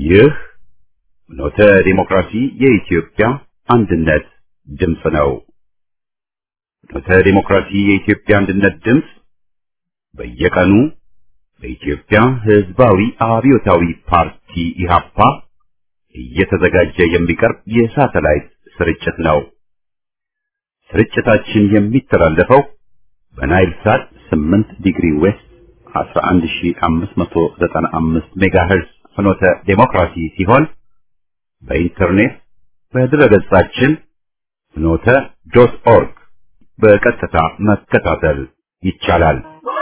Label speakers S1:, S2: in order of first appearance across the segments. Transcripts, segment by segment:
S1: ይህ ኖተ ዲሞክራሲ የኢትዮጵያ አንድነት ድምፅ ነው። ኖተ ዲሞክራሲ የኢትዮጵያ አንድነት ድምፅ በየቀኑ በኢትዮጵያ ሕዝባዊ አብዮታዊ ፓርቲ ኢህአፓ እየተዘጋጀ የሚቀርብ የሳተላይት ስርጭት ነው። ስርጭታችን የሚተላለፈው በናይል ሳት 8 ዲግሪ ዌስት 11595 ሜጋሄርዝ ፍኖተ ዴሞክራሲ ሲሆን በኢንተርኔት በድረገጻችን ፍኖተ ዶት ኦርግ በቀጥታ መከታተል ይቻላል።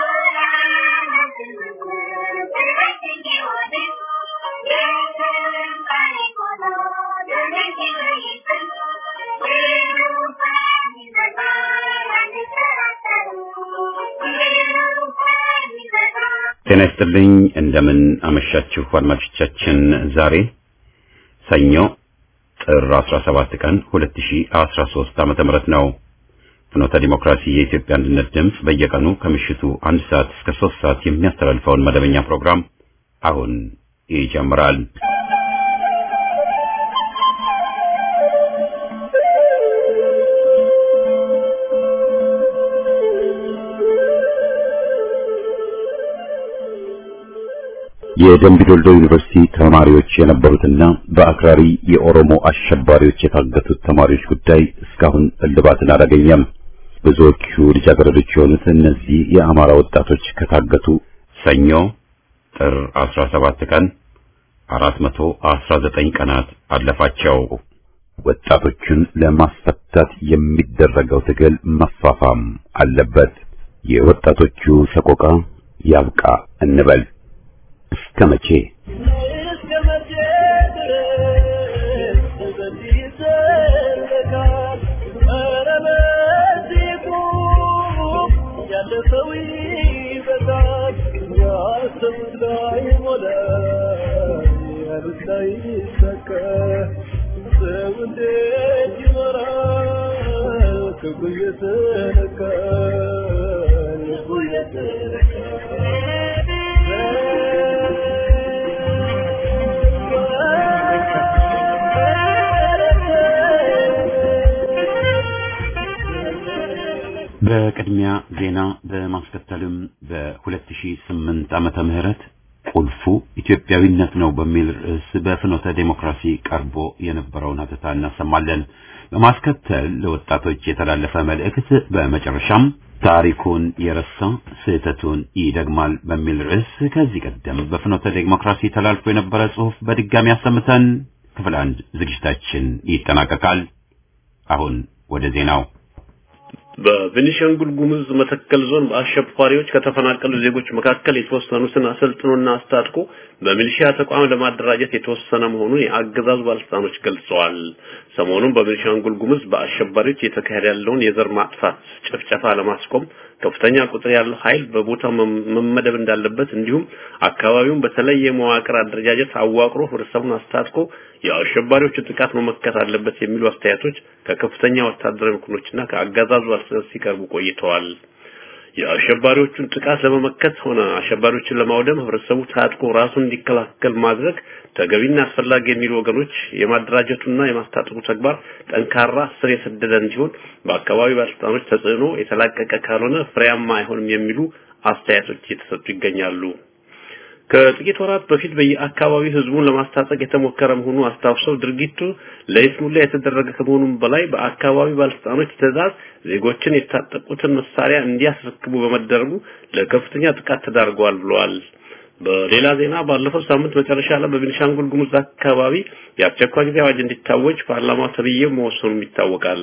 S1: ጤና ይስጥልኝ። እንደምን አመሻችሁ አድማጮቻችን። ዛሬ ሰኞ ጥር 17 ቀን 2013 ዓመተ ምህረት ነው። ፍኖተ ዲሞክራሲ የኢትዮጵያ አንድነት ድምፅ በየቀኑ ከምሽቱ አንድ ሰዓት እስከ ሶስት ሰዓት የሚያስተላልፈውን መደበኛ ፕሮግራም አሁን ይጀምራል። የደምቢ ዶልዶ ዩኒቨርሲቲ ተማሪዎች የነበሩትና በአክራሪ የኦሮሞ አሸባሪዎች የታገቱት ተማሪዎች ጉዳይ እስካሁን እልባትን አላገኘም። ብዙዎቹ ልጃገረዶች የሆኑት እነዚህ የአማራ ወጣቶች ከታገቱ ሰኞ ጥር 17 ቀን 419 ቀናት አለፋቸው። ወጣቶቹን ለማስፈታት የሚደረገው ትግል መፋፋም አለበት። የወጣቶቹ ሰቆቃ ያብቃ እንበል። እስከ መቼ በቅድሚያ ዜና በማስከተልም በ2008 ዓመተ ምህረት ቁልፉ ኢትዮጵያዊነት ነው በሚል ርዕስ በፍኖተ ዴሞክራሲ ቀርቦ የነበረውን ሀተታ እናሰማለን። በማስከተል ለወጣቶች የተላለፈ መልእክት፣ በመጨረሻም ታሪኩን የረሳ ስህተቱን ይደግማል በሚል ርዕስ ከዚህ ቀደም በፍኖተ ዴሞክራሲ ተላልፎ የነበረ ጽሑፍ በድጋሚ አሰምተን ክፍል አንድ ዝግጅታችን ይጠናቀቃል። አሁን ወደ ዜናው
S2: በቤኒሻንጉል ጉሙዝ መተከል ዞን በአሸባሪዎች ከተፈናቀሉ ዜጎች መካከል የተወሰኑትን አሰልጥኖና አስታጥቆ በሚሊሺያ ተቋም ለማደራጀት የተወሰነ መሆኑን የአገዛዙ ባለስልጣኖች ገልጸዋል። ሰሞኑን በቤኒሻንጉል ጉሙዝ በአሸባሪዎች የተካሄደ ያለውን የዘር ማጥፋት ጭፍጨፋ ለማስቆም ከፍተኛ ቁጥር ያለው ኃይል በቦታው መመደብ እንዳለበት እንዲሁም አካባቢውን በተለየ መዋቅር አደረጃጀት አዋቅሮ ህብረተሰቡን አስታጥቆ የአሸባሪዎቹ ጥቃት መመከት አለበት የሚሉ አስተያየቶች ከከፍተኛ ወታደራዊ መኮንኖችና ከአገዛዙ ባለስልጣናት ሲቀርቡ ቆይተዋል። የአሸባሪዎቹን ጥቃት ለመመከት ሆነ አሸባሪዎችን ለማውደም ህብረተሰቡ ታጥቆ ራሱን እንዲከላከል ማድረግ ተገቢና አስፈላጊ የሚሉ ወገኖች የማደራጀቱና የማስታጠቁ ተግባር ጠንካራ ስር የሰደደ እንዲሆን በአካባቢ ባለስልጣኖች ተጽዕኖ የተላቀቀ ካልሆነ ፍሬያማ አይሆንም የሚሉ አስተያየቶች እየተሰጡ ይገኛሉ። ከጥቂት ወራት በፊት በየአካባቢው ህዝቡን ለማስታጠቅ የተሞከረ መሆኑ አስታውሰው ድርጊቱ ለይስሙላ የተደረገ ከመሆኑም በላይ በአካባቢ ባለስልጣኖች ትዕዛዝ ዜጎችን የታጠቁትን መሳሪያ እንዲያስረክቡ በመደረጉ ለከፍተኛ ጥቃት ተዳርገዋል ብለዋል። በሌላ ዜና ባለፈው ሳምንት መጨረሻ ላይ በቤኒሻንጉል ጉሙዝ አካባቢ የአስቸኳይ ጊዜ አዋጅ እንዲታወጅ ፓርላማው ተብዬው መወሰኑም ይታወቃል።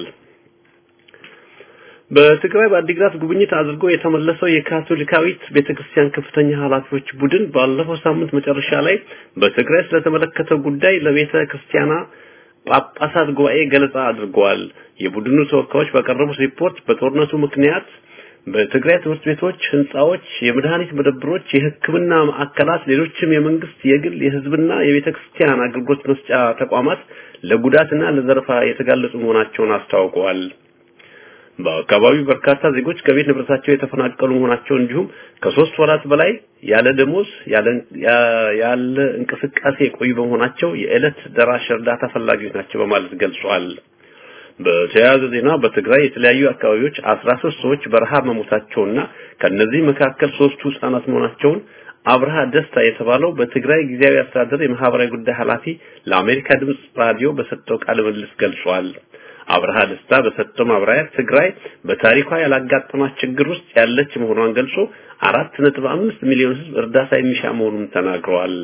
S2: በትግራይ በአዲግራት ጉብኝት አድርጎ የተመለሰው የካቶሊካዊት ቤተክርስቲያን ከፍተኛ ኃላፊዎች ቡድን ባለፈው ሳምንት መጨረሻ ላይ በትግራይ ስለተመለከተው ጉዳይ ለቤተ ክርስቲያና ጳጳሳት ጉባኤ ገለጻ አድርገዋል። የቡድኑ ተወካዮች ባቀረቡት ሪፖርት በጦርነቱ ምክንያት በትግራይ ትምህርት ቤቶች፣ ህንጻዎች፣ የመድኃኒት መደብሮች፣ የሕክምና ማዕከላት፣ ሌሎችም የመንግስት፣ የግል፣ የህዝብና የቤተ ክርስቲያን አገልግሎት መስጫ ተቋማት ለጉዳትና ለዘረፋ የተጋለጡ መሆናቸውን አስታውቀዋል። በአካባቢው በርካታ ዜጎች ከቤት ንብረታቸው የተፈናቀሉ መሆናቸው እንዲሁም ከሶስት ወራት በላይ ያለ ደሞዝ ያለ እንቅስቃሴ የቆዩ በመሆናቸው የዕለት ደራሽ እርዳታ ፈላጊዎች ናቸው በማለት ገልጿል። በተያያዘ ዜና በትግራይ የተለያዩ አካባቢዎች 13 ሰዎች በረሃብ መሞታቸውና ከነዚህ መካከል ሶስቱ ህጻናት መሆናቸውን አብርሃ ደስታ የተባለው በትግራይ ጊዜያዊ አስተዳደር የማህበራዊ ጉዳይ ኃላፊ ለአሜሪካ ድምጽ ራዲዮ በሰጠው ቃለ ምልልስ ገልጿል። አብርሃ ደስታ በሰጠው ማብራሪያ ትግራይ በታሪኳ ያላጋጠማት ችግር ውስጥ ያለች መሆኗን ገልጾ አራት ነጥብ አምስት ሚሊዮን ህዝብ እርዳታ የሚሻ መሆኑን ተናግረዋል።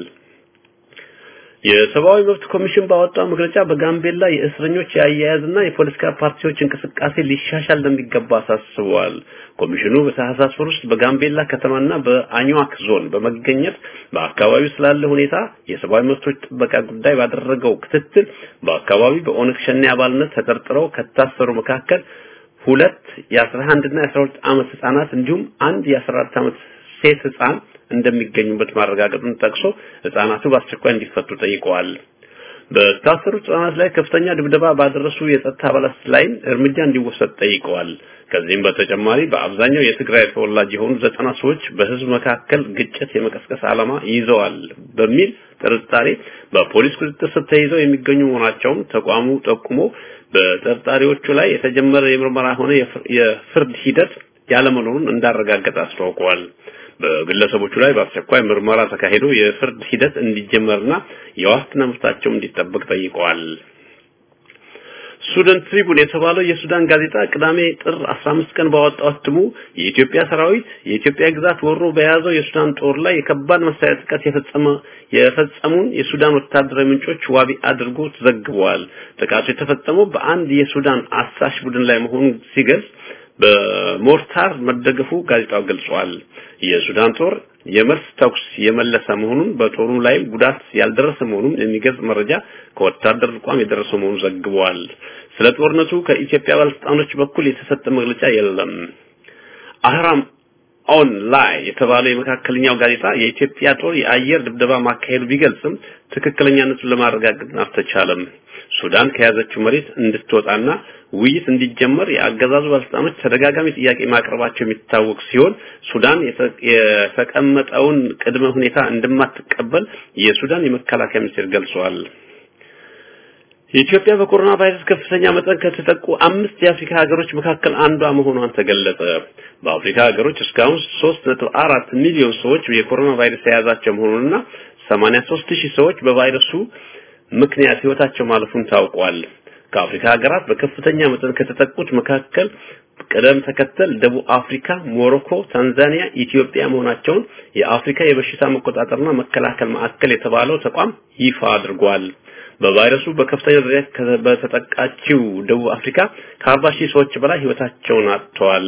S2: የሰብአዊ መብት ኮሚሽን ባወጣው መግለጫ በጋምቤላ የእስረኞች የአያያዝና የፖለቲካ ፓርቲዎች እንቅስቃሴ ሊሻሻል እንደሚገባ አሳስበዋል። ኮሚሽኑ በታህሳስ ወር ውስጥ በጋምቤላ ከተማና በአኝዋክ ዞን በመገኘት በአካባቢው ስላለ ሁኔታ የሰብአዊ መብቶች ጥበቃ ጉዳይ ባደረገው ክትትል በአካባቢው በኦነግ ሸኔ አባልነት ተጠርጥረው ከታሰሩ መካከል ሁለት የ11 እና የ12 ዓመት ህጻናት እንዲሁም አንድ የ14 ዓመት ሴት ህጻን እንደሚገኙበት ማረጋገጡን ጠቅሶ ህጻናቱ በአስቸኳይ እንዲፈቱ ጠይቀዋል። በታሰሩት ህጻናት ላይ ከፍተኛ ድብደባ ባደረሱ የጸጥታ አባላት ላይም እርምጃ እንዲወሰድ ጠይቀዋል። ከዚህም በተጨማሪ በአብዛኛው የትግራይ ተወላጅ የሆኑ ዘጠና ሰዎች በህዝብ መካከል ግጭት የመቀስቀስ ዓላማ ይዘዋል በሚል ጥርጣሬ በፖሊስ ቁጥጥር ስር ተይዘው የሚገኙ መሆናቸውን ተቋሙ ጠቁሞ በጠርጣሪዎቹ ላይ የተጀመረ የምርመራ ሆነ የፍርድ ሂደት ያለመኖሩን እንዳረጋገጠ አስታውቀዋል። በግለሰቦቹ ላይ በአስቸኳይ ምርመራ ተካሂዶ የፍርድ ሂደት እንዲጀመርና የዋስትና መብታቸው እንዲጠበቅ ጠይቀዋል። ሱዳን ትሪቡን የተባለው የሱዳን ጋዜጣ ቅዳሜ ጥር 15 ቀን ባወጣው እትሙ የኢትዮጵያ ሰራዊት የኢትዮጵያ ግዛት ወሮ በያዘው የሱዳን ጦር ላይ የከባድ መሳሪያ ጥቃት የፈጸመ የፈጸሙን የሱዳን ወታደራዊ ምንጮች ዋቢ አድርጎ ተዘግበዋል። ጥቃቱ የተፈጸመው በአንድ የሱዳን አሳሽ ቡድን ላይ መሆኑን ሲገልጽ በሞርታር መደገፉ ጋዜጣው ገልጿል። የሱዳን ጦር የመልስ ተኩስ የመለሰ መሆኑን በጦሩ ላይ ጉዳት ያልደረሰ መሆኑን የሚገልጽ መረጃ ከወታደር ተቋም የደረሰ መሆኑን ዘግቧል። ስለ ጦርነቱ ከኢትዮጵያ ባለስልጣኖች በኩል የተሰጠ መግለጫ የለም። አህራም ኦን ላይ የተባለው የመካከለኛው ጋዜጣ የኢትዮጵያ ጦር የአየር ድብደባ ማካሄዱ ቢገልጽም ትክክለኛነቱን ለማረጋገጥ አልተቻለም። ሱዳን ከያዘችው መሬት እንድትወጣና ውይይት እንዲጀመር የአገዛዙ ባለስልጣኖች ተደጋጋሚ ጥያቄ ማቅረባቸው የሚታወቅ ሲሆን ሱዳን የተቀመጠውን ቅድመ ሁኔታ እንደማትቀበል የሱዳን የመከላከያ ሚኒስቴር ገልጿል። ኢትዮጵያ በኮሮና ቫይረስ ከፍተኛ መጠን ከተጠቁ አምስት የአፍሪካ ሀገሮች መካከል አንዷ መሆኗን ተገለጸ። በአፍሪካ ሀገሮች እስካሁን 3.4 ሚሊዮን ሰዎች የኮሮና ቫይረስ የያዛቸው መሆኑንና 83 ሺህ ሰዎች በቫይረሱ ምክንያት ህይወታቸው ማለፉን ታውቋል። ከአፍሪካ ሀገራት በከፍተኛ መጠን ከተጠቁት መካከል ቅደም ተከተል ደቡብ አፍሪካ፣ ሞሮኮ፣ ታንዛኒያ፣ ኢትዮጵያ መሆናቸውን የአፍሪካ የበሽታ መቆጣጠርና መከላከል ማዕከል የተባለው ተቋም ይፋ አድርጓል። በቫይረሱ በከፍተኛ ደረጃ በተጠቃችው ደቡብ አፍሪካ ከአርባ ሺህ ሰዎች በላይ ህይወታቸውን አጥተዋል።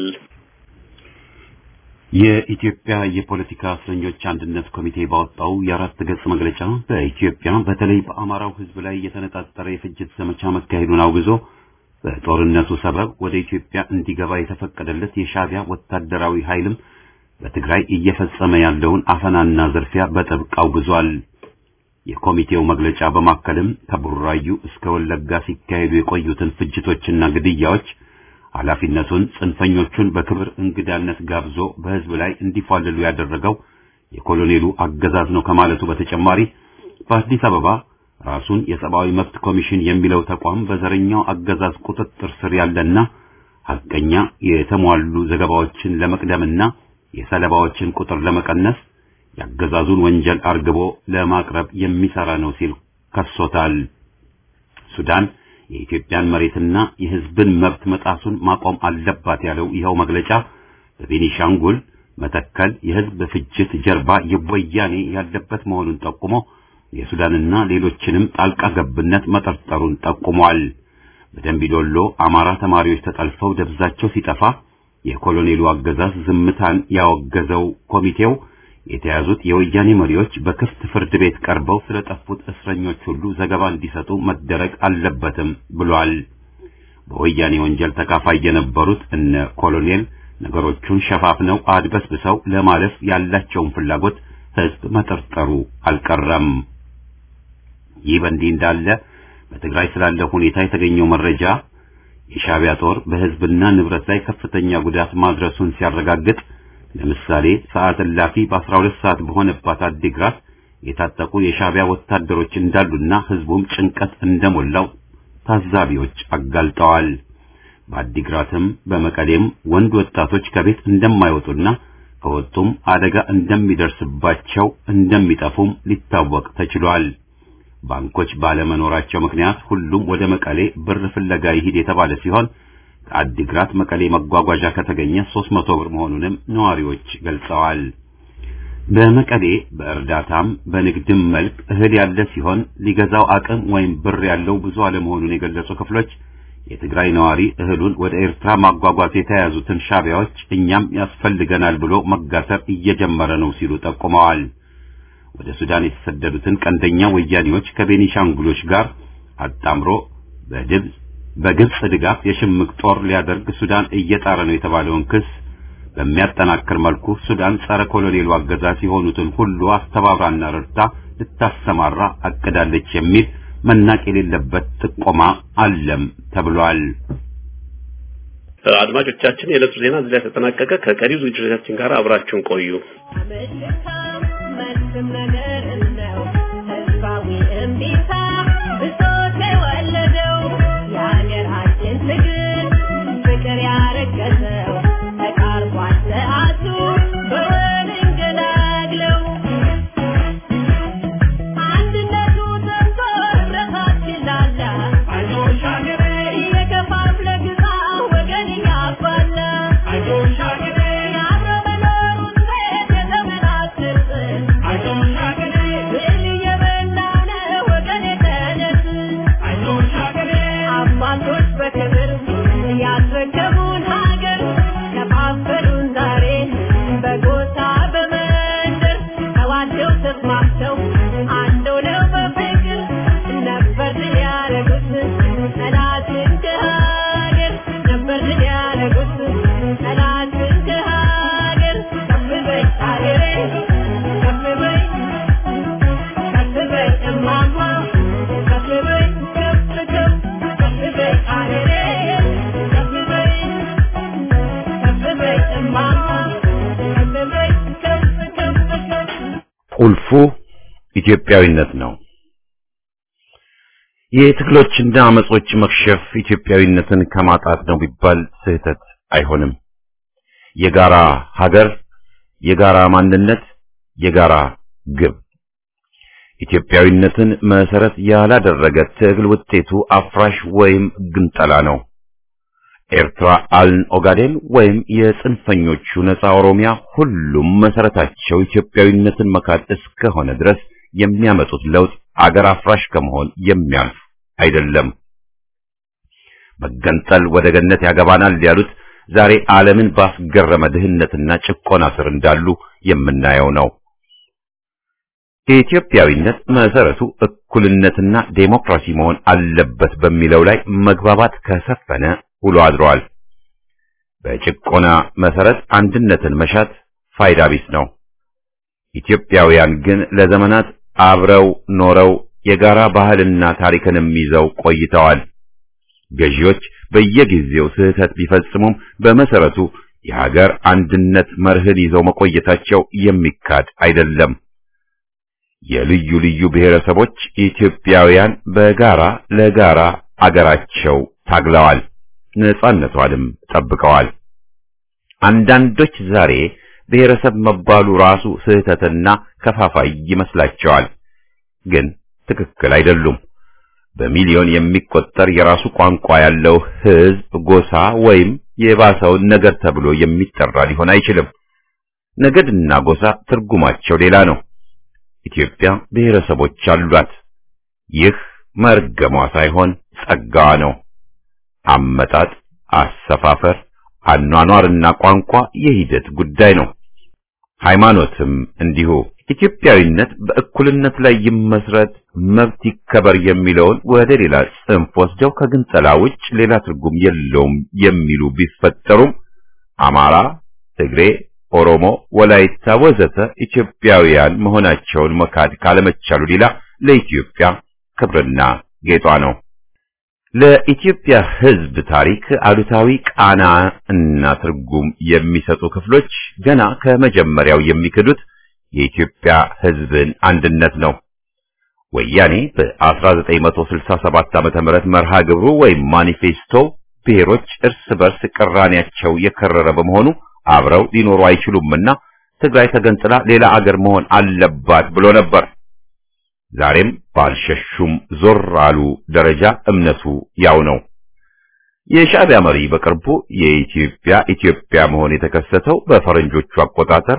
S1: የኢትዮጵያ የፖለቲካ እስረኞች አንድነት ኮሚቴ ባወጣው የአራት ገጽ መግለጫ በኢትዮጵያ በተለይ በአማራው ህዝብ ላይ የተነጣጠረ የፍጅት ዘመቻ መካሄዱን አውግዞ በጦርነቱ ሰበብ ወደ ኢትዮጵያ እንዲገባ የተፈቀደለት የሻዕቢያ ወታደራዊ ኃይልም በትግራይ እየፈጸመ ያለውን አፈናና ዝርፊያ በጥብቅ አውግዟል። የኮሚቴው መግለጫ በማከልም ከቡራዩ እስከ ወለጋ ሲካሄዱ የቆዩትን ፍጅቶችና ግድያዎች ኃላፊነቱን ጽንፈኞቹን በክብር እንግዳነት ጋብዞ በህዝብ ላይ እንዲፏልሉ ያደረገው የኮሎኔሉ አገዛዝ ነው ከማለቱ በተጨማሪ በአዲስ አበባ ራሱን የሰብአዊ መብት ኮሚሽን የሚለው ተቋም በዘረኛው አገዛዝ ቁጥጥር ስር ያለና ሐቀኛ የተሟሉ ዘገባዎችን ለመቅደምና የሰለባዎችን ቁጥር ለመቀነስ የአገዛዙን ወንጀል አርግቦ ለማቅረብ የሚሰራ ነው ሲል ከሶታል። ሱዳን የኢትዮጵያን መሬትና የህዝብን መብት መጣሱን ማቆም አለባት ያለው ይኸው መግለጫ በቤኒሻንጉል መተከል የህዝብ ፍጅት ጀርባ የወያኔ ያለበት መሆኑን ጠቁሞ የሱዳንና ሌሎችንም ጣልቃ ገብነት መጠርጠሩን ጠቁሟል። በደንቢዶሎ አማራ ተማሪዎች ተጠልፈው ደብዛቸው ሲጠፋ የኮሎኔሉ አገዛዝ ዝምታን ያወገዘው ኮሚቴው የተያዙት የወያኔ መሪዎች በክፍት ፍርድ ቤት ቀርበው ስለጠፉት እስረኞች ሁሉ ዘገባ እንዲሰጡ መደረግ አለበትም ብሏል። በወያኔ ወንጀል ተካፋይ የነበሩት እነ ኮሎኔል ነገሮቹን ሸፋፍነው አድበስብሰው ለማለፍ ያላቸውን ፍላጎት ህዝብ መጠርጠሩ አልቀረም። ይህ በእንዲህ እንዳለ በትግራይ ስላለው ሁኔታ የተገኘው መረጃ የሻዕቢያ ጦር በሕዝብና ንብረት ላይ ከፍተኛ ጉዳት ማድረሱን ሲያረጋግጥ ለምሳሌ ሰዓት እላፊ በ12 ሰዓት በሆነባት አዲግራት የታጠቁ የሻዕቢያ ወታደሮች እንዳሉና ሕዝቡም ጭንቀት እንደሞላው ታዛቢዎች አጋልጠዋል። በአዲግራትም በመቀሌም ወንድ ወጣቶች ከቤት እንደማይወጡና ከወጡም አደጋ እንደሚደርስባቸው እንደሚጠፉም ሊታወቅ ተችሏል። ባንኮች ባለመኖራቸው ምክንያት ሁሉም ወደ መቀሌ ብር ፍለጋ ይሂድ የተባለ ሲሆን ከአዲግራት መቀሌ መጓጓዣ ከተገኘ 300 ብር መሆኑንም ነዋሪዎች ገልጸዋል። በመቀሌ በእርዳታም በንግድም መልክ እህል ያለ ሲሆን ሊገዛው አቅም ወይም ብር ያለው ብዙ አለመሆኑን የገለጹ ክፍሎች የትግራይ ነዋሪ እህሉን ወደ ኤርትራ ማጓጓዝ የተያዙትን ሻዕቢያዎች እኛም ያስፈልገናል ብሎ መጋተር እየጀመረ ነው ሲሉ ጠቁመዋል። ወደ ሱዳን የተሰደዱትን ቀንደኛ ወያኔዎች ከቤኒሻንጉሎች ጋር አጣምሮ በድብፅ በግብጽ ድጋፍ የሽምቅ ጦር ሊያደርግ ሱዳን እየጣረ ነው የተባለውን ክስ በሚያጠናክር መልኩ ሱዳን ጸረ ኮሎኔሉ አገዛዝ የሆኑትን ሁሉ አስተባብራና ረድታ ልታሰማራ አቅዳለች የሚል መናቅ የሌለበት ጥቆማ አለም ተብሏል።
S2: አድማጮቻችን፣ የዕለቱ ዜና እዚህ ላይ ተጠናቀቀ። ከቀሪው ዝግጅቶቻችን ጋር አብራችሁን ቆዩ።
S1: ቁልፉ ኢትዮጵያዊነት ነው። የትግሎችና አመጾች መክሸፍ ኢትዮጵያዊነትን ከማጣት ነው ቢባል ስህተት አይሆንም። የጋራ ሀገር፣ የጋራ ማንነት፣ የጋራ ግብ ኢትዮጵያዊነትን መሰረት ያላደረገ ትግል ውጤቱ አፍራሽ ወይም ግንጠላ ነው። ኤርትራ አልን ኦጋዴን ወይም የጽንፈኞቹ ነፃ ኦሮሚያ ሁሉም መሰረታቸው ኢትዮጵያዊነትን መካድ እስከሆነ ድረስ የሚያመጡት ለውጥ አገር አፍራሽ ከመሆን የሚያልፍ አይደለም። መገንጠል ወደ ገነት ያገባናል ያሉት ዛሬ ዓለምን ባስገረመ ድህነትና ጭቆና ስር እንዳሉ የምናየው ነው። የኢትዮጵያዊነት መሰረቱ እኩልነትና ዴሞክራሲ መሆን አለበት በሚለው ላይ መግባባት ከሰፈነ ውሎ አድሯል። በጭቆና መሰረት አንድነትን መሻት ፋይዳ ቢስ ነው። ኢትዮጵያውያን ግን ለዘመናት አብረው ኖረው የጋራ ባህልና ታሪክንም ይዘው ቆይተዋል። ገዢዎች በየጊዜው ስህተት ቢፈጽሙም በመሰረቱ የሀገር አንድነት መርህን ይዘው መቆየታቸው የሚካድ አይደለም። የልዩ ልዩ ብሔረሰቦች ኢትዮጵያውያን በጋራ ለጋራ አገራቸው ታግለዋል፣ ነጻነቷንም ጠብቀዋል። አንዳንዶች ዛሬ ብሔረሰብ መባሉ ራሱ ስህተትና ከፋፋይ ይመስላቸዋል፣ ግን ትክክል አይደሉም። በሚሊዮን የሚቆጠር የራሱ ቋንቋ ያለው ሕዝብ፣ ጎሳ ወይም የባሰውን ነገድ ተብሎ የሚጠራ ሊሆን አይችልም። ነገድና ጎሳ ትርጉማቸው ሌላ ነው። ኢትዮጵያ ብሔረሰቦች አሏት። ይህ መርገሟ ሳይሆን ጸጋዋ ነው። አመጣጥ፣ አሰፋፈር፣ አኗኗርና ቋንቋ የሂደት ጉዳይ ነው። ሃይማኖትም እንዲሁ። ኢትዮጵያዊነት በእኩልነት ላይ ይመስረት፣ መብት ይከበር የሚለውን ወደ ሌላ ጽንፍ ወስደው ከግንጠላ ውጭ ሌላ ትርጉም የለውም የሚሉ ቢፈጠሩም አማራ፣ ትግሬ፣ ኦሮሞ፣ ወላይታ ወዘተ ኢትዮጵያውያን መሆናቸውን መካድ ካለመቻሉ ሌላ ለኢትዮጵያ ክብርና ጌጧ ነው። ለኢትዮጵያ ሕዝብ ታሪክ አሉታዊ ቃና እና ትርጉም የሚሰጡ ክፍሎች ገና ከመጀመሪያው የሚክዱት የኢትዮጵያ ሕዝብን አንድነት ነው። ወያኔ በ1967 ዓመተ ምህረት መርሃ ግብሩ ወይም ማኒፌስቶ ብሔሮች እርስ በርስ ቅራኔያቸው የከረረ በመሆኑ አብረው ሊኖሩ አይችሉምና ትግራይ ተገንጥላ ሌላ አገር መሆን አለባት ብሎ ነበር። ዛሬም ባልሸሹም ዞር አሉ ደረጃ እምነቱ ያው ነው። የሻዕቢያ መሪ በቅርቡ የኢትዮጵያ ኢትዮጵያ መሆን የተከሰተው በፈረንጆቹ አቆጣጠር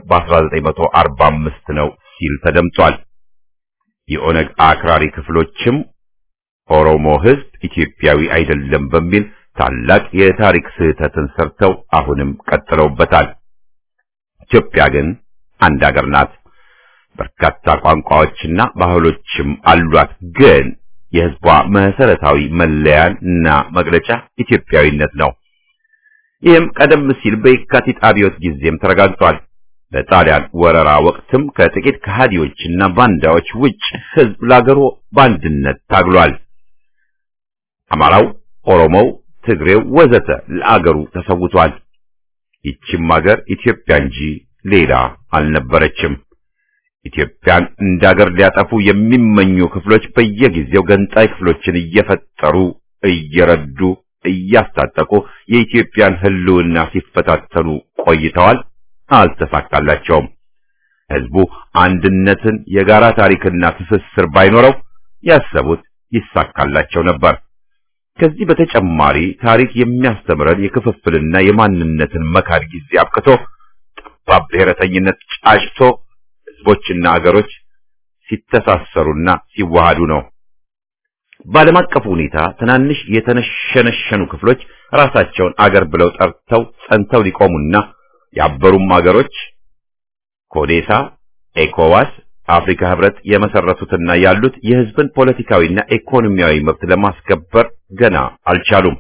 S1: በ1945 ነው ሲል ተደምጧል። የኦነግ አክራሪ ክፍሎችም ኦሮሞ ሕዝብ ኢትዮጵያዊ አይደለም በሚል ታላቅ የታሪክ ስህተትን ሰርተው አሁንም ቀጥለውበታል። ኢትዮጵያ ግን አንድ አገር ናት። በርካታ ቋንቋዎችና ባህሎችም አሏት። ግን የሕዝቧ መሰረታዊ መለያን እና መግለጫ ኢትዮጵያዊነት ነው። ይህም ቀደም ሲል በየካቲት አብዮት ጊዜም ተረጋግጧል። በጣሊያን ወረራ ወቅትም ከጥቂት ከሃዲዎችና ባንዳዎች ውጭ ሕዝብ ለአገሩ በአንድነት ታግሏል። አማራው፣ ኦሮሞው፣ ትግሬው ወዘተ ለአገሩ ተሰውቷል። ይቺም አገር ኢትዮጵያ እንጂ ሌላ አልነበረችም። ኢትዮጵያን እንዳገር ሊያጠፉ የሚመኙ ክፍሎች በየጊዜው ገንጣይ ክፍሎችን እየፈጠሩ እየረዱ እያስታጠቁ የኢትዮጵያን ሕልውና ሲፈታተኑ ቆይተዋል። አልተሳካላቸውም። ሕዝቡ አንድነትን፣ የጋራ ታሪክና ትስስር ባይኖረው ያሰቡት ይሳካላቸው ነበር። ከዚህ በተጨማሪ ታሪክ የሚያስተምረን የክፍፍልና የማንነትን መካድ ጊዜ አብቅቶ ጠባብ ብሔረተኝነት ጫጭቶ ሕዝቦችና አገሮች ሲተሳሰሩና ሲዋሃዱ ነው። በዓለም አቀፉ ሁኔታ ትናንሽ የተነሸነሸኑ ክፍሎች ራሳቸውን አገር ብለው ጠርተው ጸንተው ሊቆሙና ያበሩም አገሮች ኮዴሳ፣ ኤኮዋስ፣ አፍሪካ ህብረት የመሰረቱትና ያሉት የሕዝብን ፖለቲካዊና ኢኮኖሚያዊ መብት ለማስከበር ገና አልቻሉም።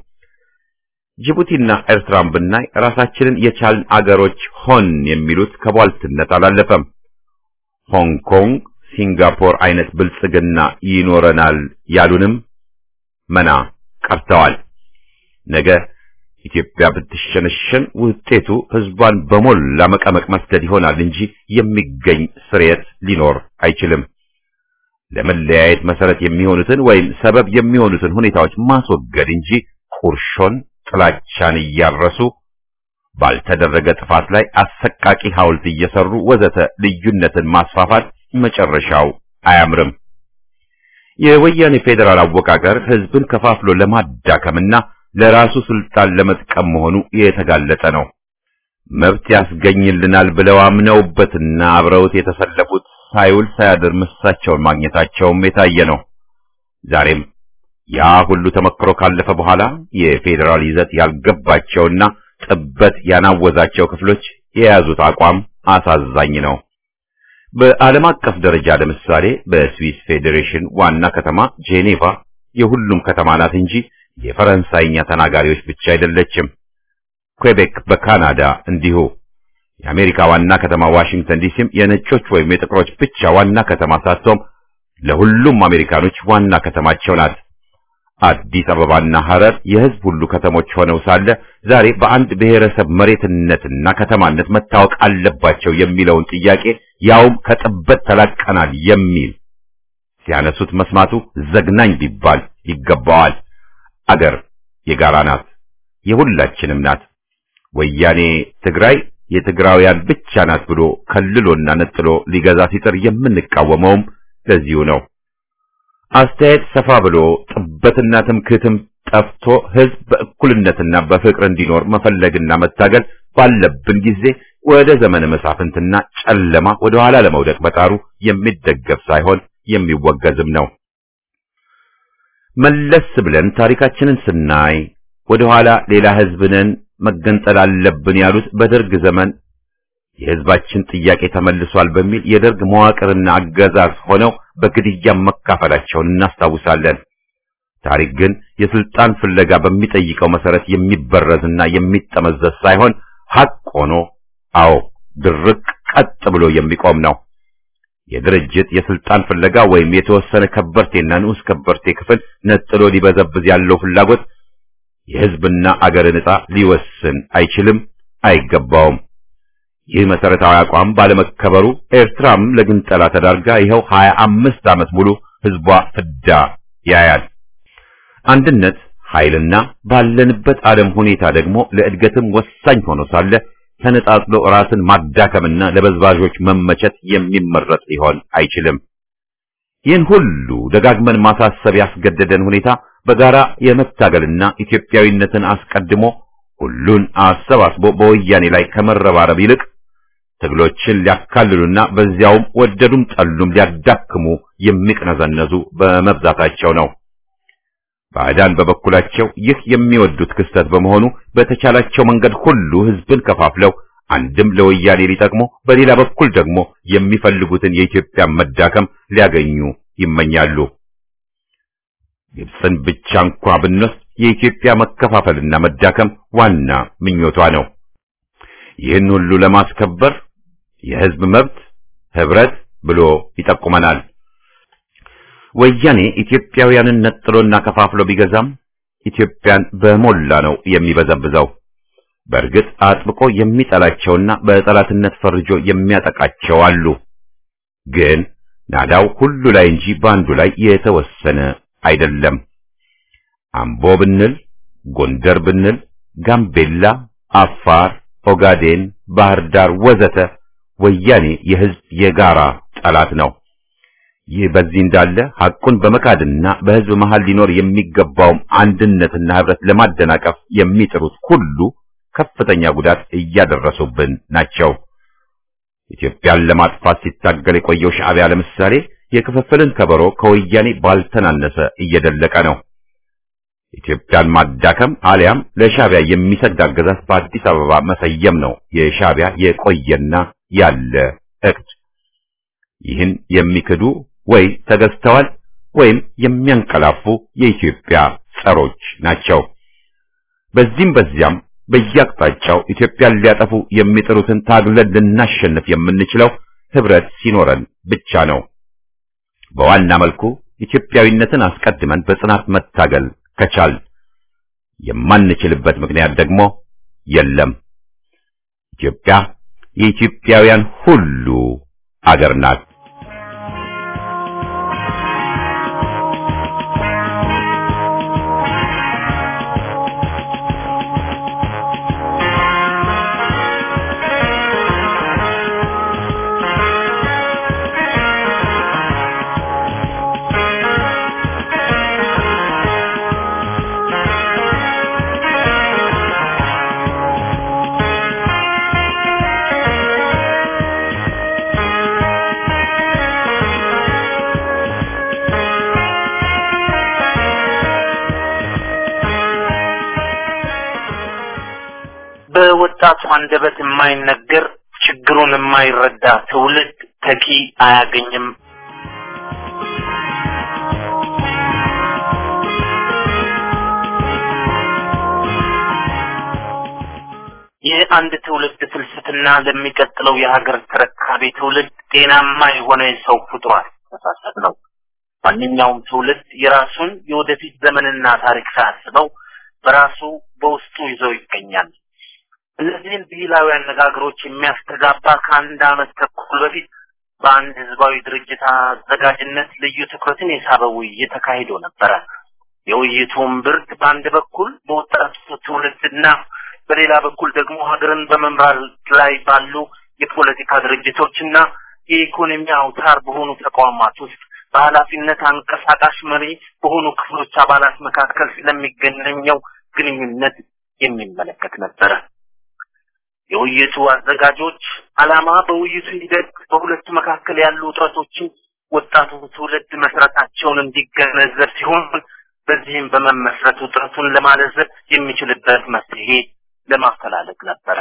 S1: ጅቡቲና ኤርትራን ብናይ ራሳችንን የቻልን አገሮች ሆን የሚሉት ከቧልትነት አላለፈም። ሆንግ ኮንግ፣ ሲንጋፖር አይነት ብልጽግና ይኖረናል ያሉንም መና ቀርተዋል። ነገ ኢትዮጵያ ብትሸነሸን ውጤቱ ህዝቧን በሞላ መቀመቅ መስደድ ይሆናል እንጂ የሚገኝ ስርየት ሊኖር አይችልም። ለመለያየት መሰረት የሚሆኑትን ወይም ሰበብ የሚሆኑትን ሁኔታዎች ማስወገድ እንጂ ቁርሾን፣ ጥላቻን እያረሱ ባልተደረገ ጥፋት ላይ አሰቃቂ ሐውልት እየሰሩ ወዘተ ልዩነትን ማስፋፋት መጨረሻው አያምርም። የወያኔ ፌዴራል አወቃቀር ህዝብን ከፋፍሎ ለማዳከምና ለራሱ ስልጣን ለመጥቀም መሆኑ የተጋለጠ ነው። መብት ያስገኝልናል ብለው አምነውበትና አብረውት የተሰለፉት ሳይውል ሳያድር ምሳቸውን ማግኘታቸውም የታየ ነው። ዛሬም ያ ሁሉ ተመክሮ ካለፈ በኋላ የፌዴራል ይዘት ያልገባቸውና ጥበት ያናወዛቸው ክፍሎች የያዙት አቋም አሳዛኝ ነው። በዓለም አቀፍ ደረጃ ለምሳሌ በስዊስ ፌዴሬሽን ዋና ከተማ ጄኔቫ የሁሉም ከተማ ናት እንጂ የፈረንሳይኛ ተናጋሪዎች ብቻ አይደለችም። ኩዌቤክ በካናዳ እንዲሁ። የአሜሪካ ዋና ከተማ ዋሽንግተን ዲሲም የነጮች ወይም የጥቁሮች ብቻ ዋና ከተማ ሳትሆን ለሁሉም አሜሪካኖች ዋና ከተማቸው ናት። አዲስ አበባና ሐረር የሕዝብ ሁሉ ከተሞች ሆነው ሳለ ዛሬ በአንድ ብሔረሰብ መሬትነትና ከተማነት መታወቅ አለባቸው የሚለውን ጥያቄ ያውም ከጥበት ተላቀናል የሚል ሲያነሱት መስማቱ ዘግናኝ ቢባል ይገባዋል። አገር የጋራ ናት፣ የሁላችንም ናት። ወያኔ ትግራይ የትግራውያን ብቻ ናት ብሎ ከልሎና ነጥሎ ሊገዛ ሲጥር የምንቃወመውም ለዚሁ ነው። አስተያየት ሰፋ ብሎ ጥበትና ትምክህትም ጠፍቶ ሕዝብ በእኩልነትና በፍቅር እንዲኖር መፈለግና መታገል ባለብን ጊዜ ወደ ዘመነ መሳፍንትና ጨለማ ወደ ኋላ ለመውደቅ መጣሩ የሚደገፍ ሳይሆን የሚወገዝም ነው። መለስ ብለን ታሪካችንን ስናይ ወደ ኋላ ሌላ ሕዝብ ነን መገንጠል አለብን ያሉት በደርግ ዘመን የሕዝባችን ጥያቄ ተመልሷል በሚል የደርግ መዋቅርና አገዛዝ ሆነው በግድያ መካፈላቸውን እናስታውሳለን። ታሪክ ግን የስልጣን ፍለጋ በሚጠይቀው መሰረት የሚበረዝና የሚጠመዘዝ ሳይሆን ሐቅ ሆኖ አዎ ድርቅ ቀጥ ብሎ የሚቆም ነው። የድርጅት የስልጣን ፍለጋ ወይም የተወሰነ ከበርቴና ንዑስ ከበርቴ ክፍል ነጥሎ ሊበዘብዝ ያለው ፍላጎት የሕዝብና አገርን ዕጣ ሊወስን አይችልም፣ አይገባውም። ይህ መሰረታዊ አቋም ባለመከበሩ ኤርትራም ለግንጠላ ተዳርጋ ይኸው ሀያ አምስት ዓመት ሙሉ ሕዝቧ ፍዳ ያያል። አንድነት ኃይልና ባለንበት ዓለም ሁኔታ ደግሞ ለእድገትም ወሳኝ ሆኖ ሳለ ተነጣጥሎ ራስን ማዳከምና ለበዝባዦች መመቸት የሚመረጥ ሊሆን አይችልም። ይህን ሁሉ ደጋግመን ማሳሰብ ያስገደደን ሁኔታ በጋራ የመታገልና ኢትዮጵያዊነትን አስቀድሞ ሁሉን አሰባስቦ በወያኔ ላይ ከመረባረብ ይልቅ ትግሎችን ሊያካልሉና በዚያውም ወደዱም ጠሉም ሊያዳክሙ የሚቅነዘነዙ በመብዛታቸው ነው። ባዕዳን በበኩላቸው ይህ የሚወዱት ክስተት በመሆኑ በተቻላቸው መንገድ ሁሉ ሕዝብን ከፋፍለው አንድም ለወያኔ ሊጠቅሙ በሌላ በኩል ደግሞ የሚፈልጉትን የኢትዮጵያ መዳከም ሊያገኙ ይመኛሉ። ግብፅን ብቻ እንኳ ብንወስድ የኢትዮጵያ መከፋፈልና መዳከም ዋና ምኞቷ ነው። ይህን ሁሉ ለማስከበር የሕዝብ መብት ህብረት ብሎ ይጠቁመናል። ወያኔ ኢትዮጵያውያንን ነጥሎና ከፋፍሎ ቢገዛም ኢትዮጵያን በሞላ ነው የሚበዘብዘው። በእርግጥ አጥብቆ የሚጠላቸውና በጠላትነት ፈርጆ የሚያጠቃቸው አሉ። ግን ናዳው ሁሉ ላይ እንጂ በአንዱ ላይ የተወሰነ አይደለም። አምቦ ብንል፣ ጎንደር ብንል፣ ጋምቤላ፣ አፋር፣ ኦጋዴን፣ ባህር ዳር ወዘተ ወያኔ የህዝብ የጋራ ጠላት ነው። ይህ በዚህ እንዳለ ሐቁን በመካድና በህዝብ መሃል ሊኖር የሚገባውም አንድነትና ህብረት ለማደናቀፍ የሚጥሩት ሁሉ ከፍተኛ ጉዳት እያደረሱብን ናቸው። ኢትዮጵያን ለማጥፋት ሲታገል የቆየው ሻዕቢያ ለምሳሌ የክፍፍልን ከበሮ ከወያኔ ባልተናነሰ እየደለቀ ነው። ኢትዮጵያን ማዳከም አሊያም ለሻዕቢያ የሚሰግድ አገዛዝ በአዲስ አበባ መሰየም ነው የሻዕቢያ የቆየና ያለ እቅድ። ይህን የሚክዱ ወይ ተገዝተዋል ወይም የሚያንቀላፉ የኢትዮጵያ ጸሮች ናቸው። በዚህም በዚያም በየአቅጣጫው ኢትዮጵያን ሊያጠፉ የሚጥሩትን ታግለን ልናሸንፍ የምንችለው ህብረት ሲኖረን ብቻ ነው። በዋና መልኩ ኢትዮጵያዊነትን አስቀድመን በጽናት መታገል ከቻል የማንችልበት ምክንያት ደግሞ የለም። ኢትዮጵያ የኢትዮጵያውያን ሁሉ አገር ናት።
S3: በወጣቱ አንደበት የማይነገር ችግሩን የማይረዳ ትውልድ ተኪ አያገኝም። የአንድ ትውልድ ፍልስፍና ለሚቀጥለው የሀገር ተረካቢ ትውልድ ጤናማ የሆነ የሰው ፍጡር አስተሳሰብ ነው። ማንኛውም ትውልድ የራሱን የወደፊት ዘመንና ታሪክ ሳያስበው በራሱ በውስጡ ይዘው ይገኛል። እነዚህን ብሂላዊ አነጋገሮች የሚያስተጋባ ከአንድ ዓመት ተኩል በፊት በአንድ ህዝባዊ ድርጅት አዘጋጅነት ልዩ ትኩረትን የሳበ ውይይት ተካሂዶ ነበረ። የውይይቱም ብርድ በአንድ በኩል በወጣቱ ትውልድና በሌላ በኩል ደግሞ ሀገርን በመምራት ላይ ባሉ የፖለቲካ ድርጅቶችና የኢኮኖሚ አውታር በሆኑ ተቋማት ውስጥ በኃላፊነት አንቀሳቃሽ መሪ በሆኑ ክፍሎች አባላት መካከል ስለሚገናኘው ግንኙነት የሚመለከት ነበረ። የውይይቱ አዘጋጆች ዓላማ በውይይቱ ሂደት በሁለቱ መካከል ያሉ ውጥረቶችን ወጣቱ ትውልድ መስረታቸውን እንዲገነዘብ ሲሆን በዚህም በመመስረት ውጥረቱን ለማለዘብ የሚችልበት መፍትሄ ለማፈላለግ ነበረ።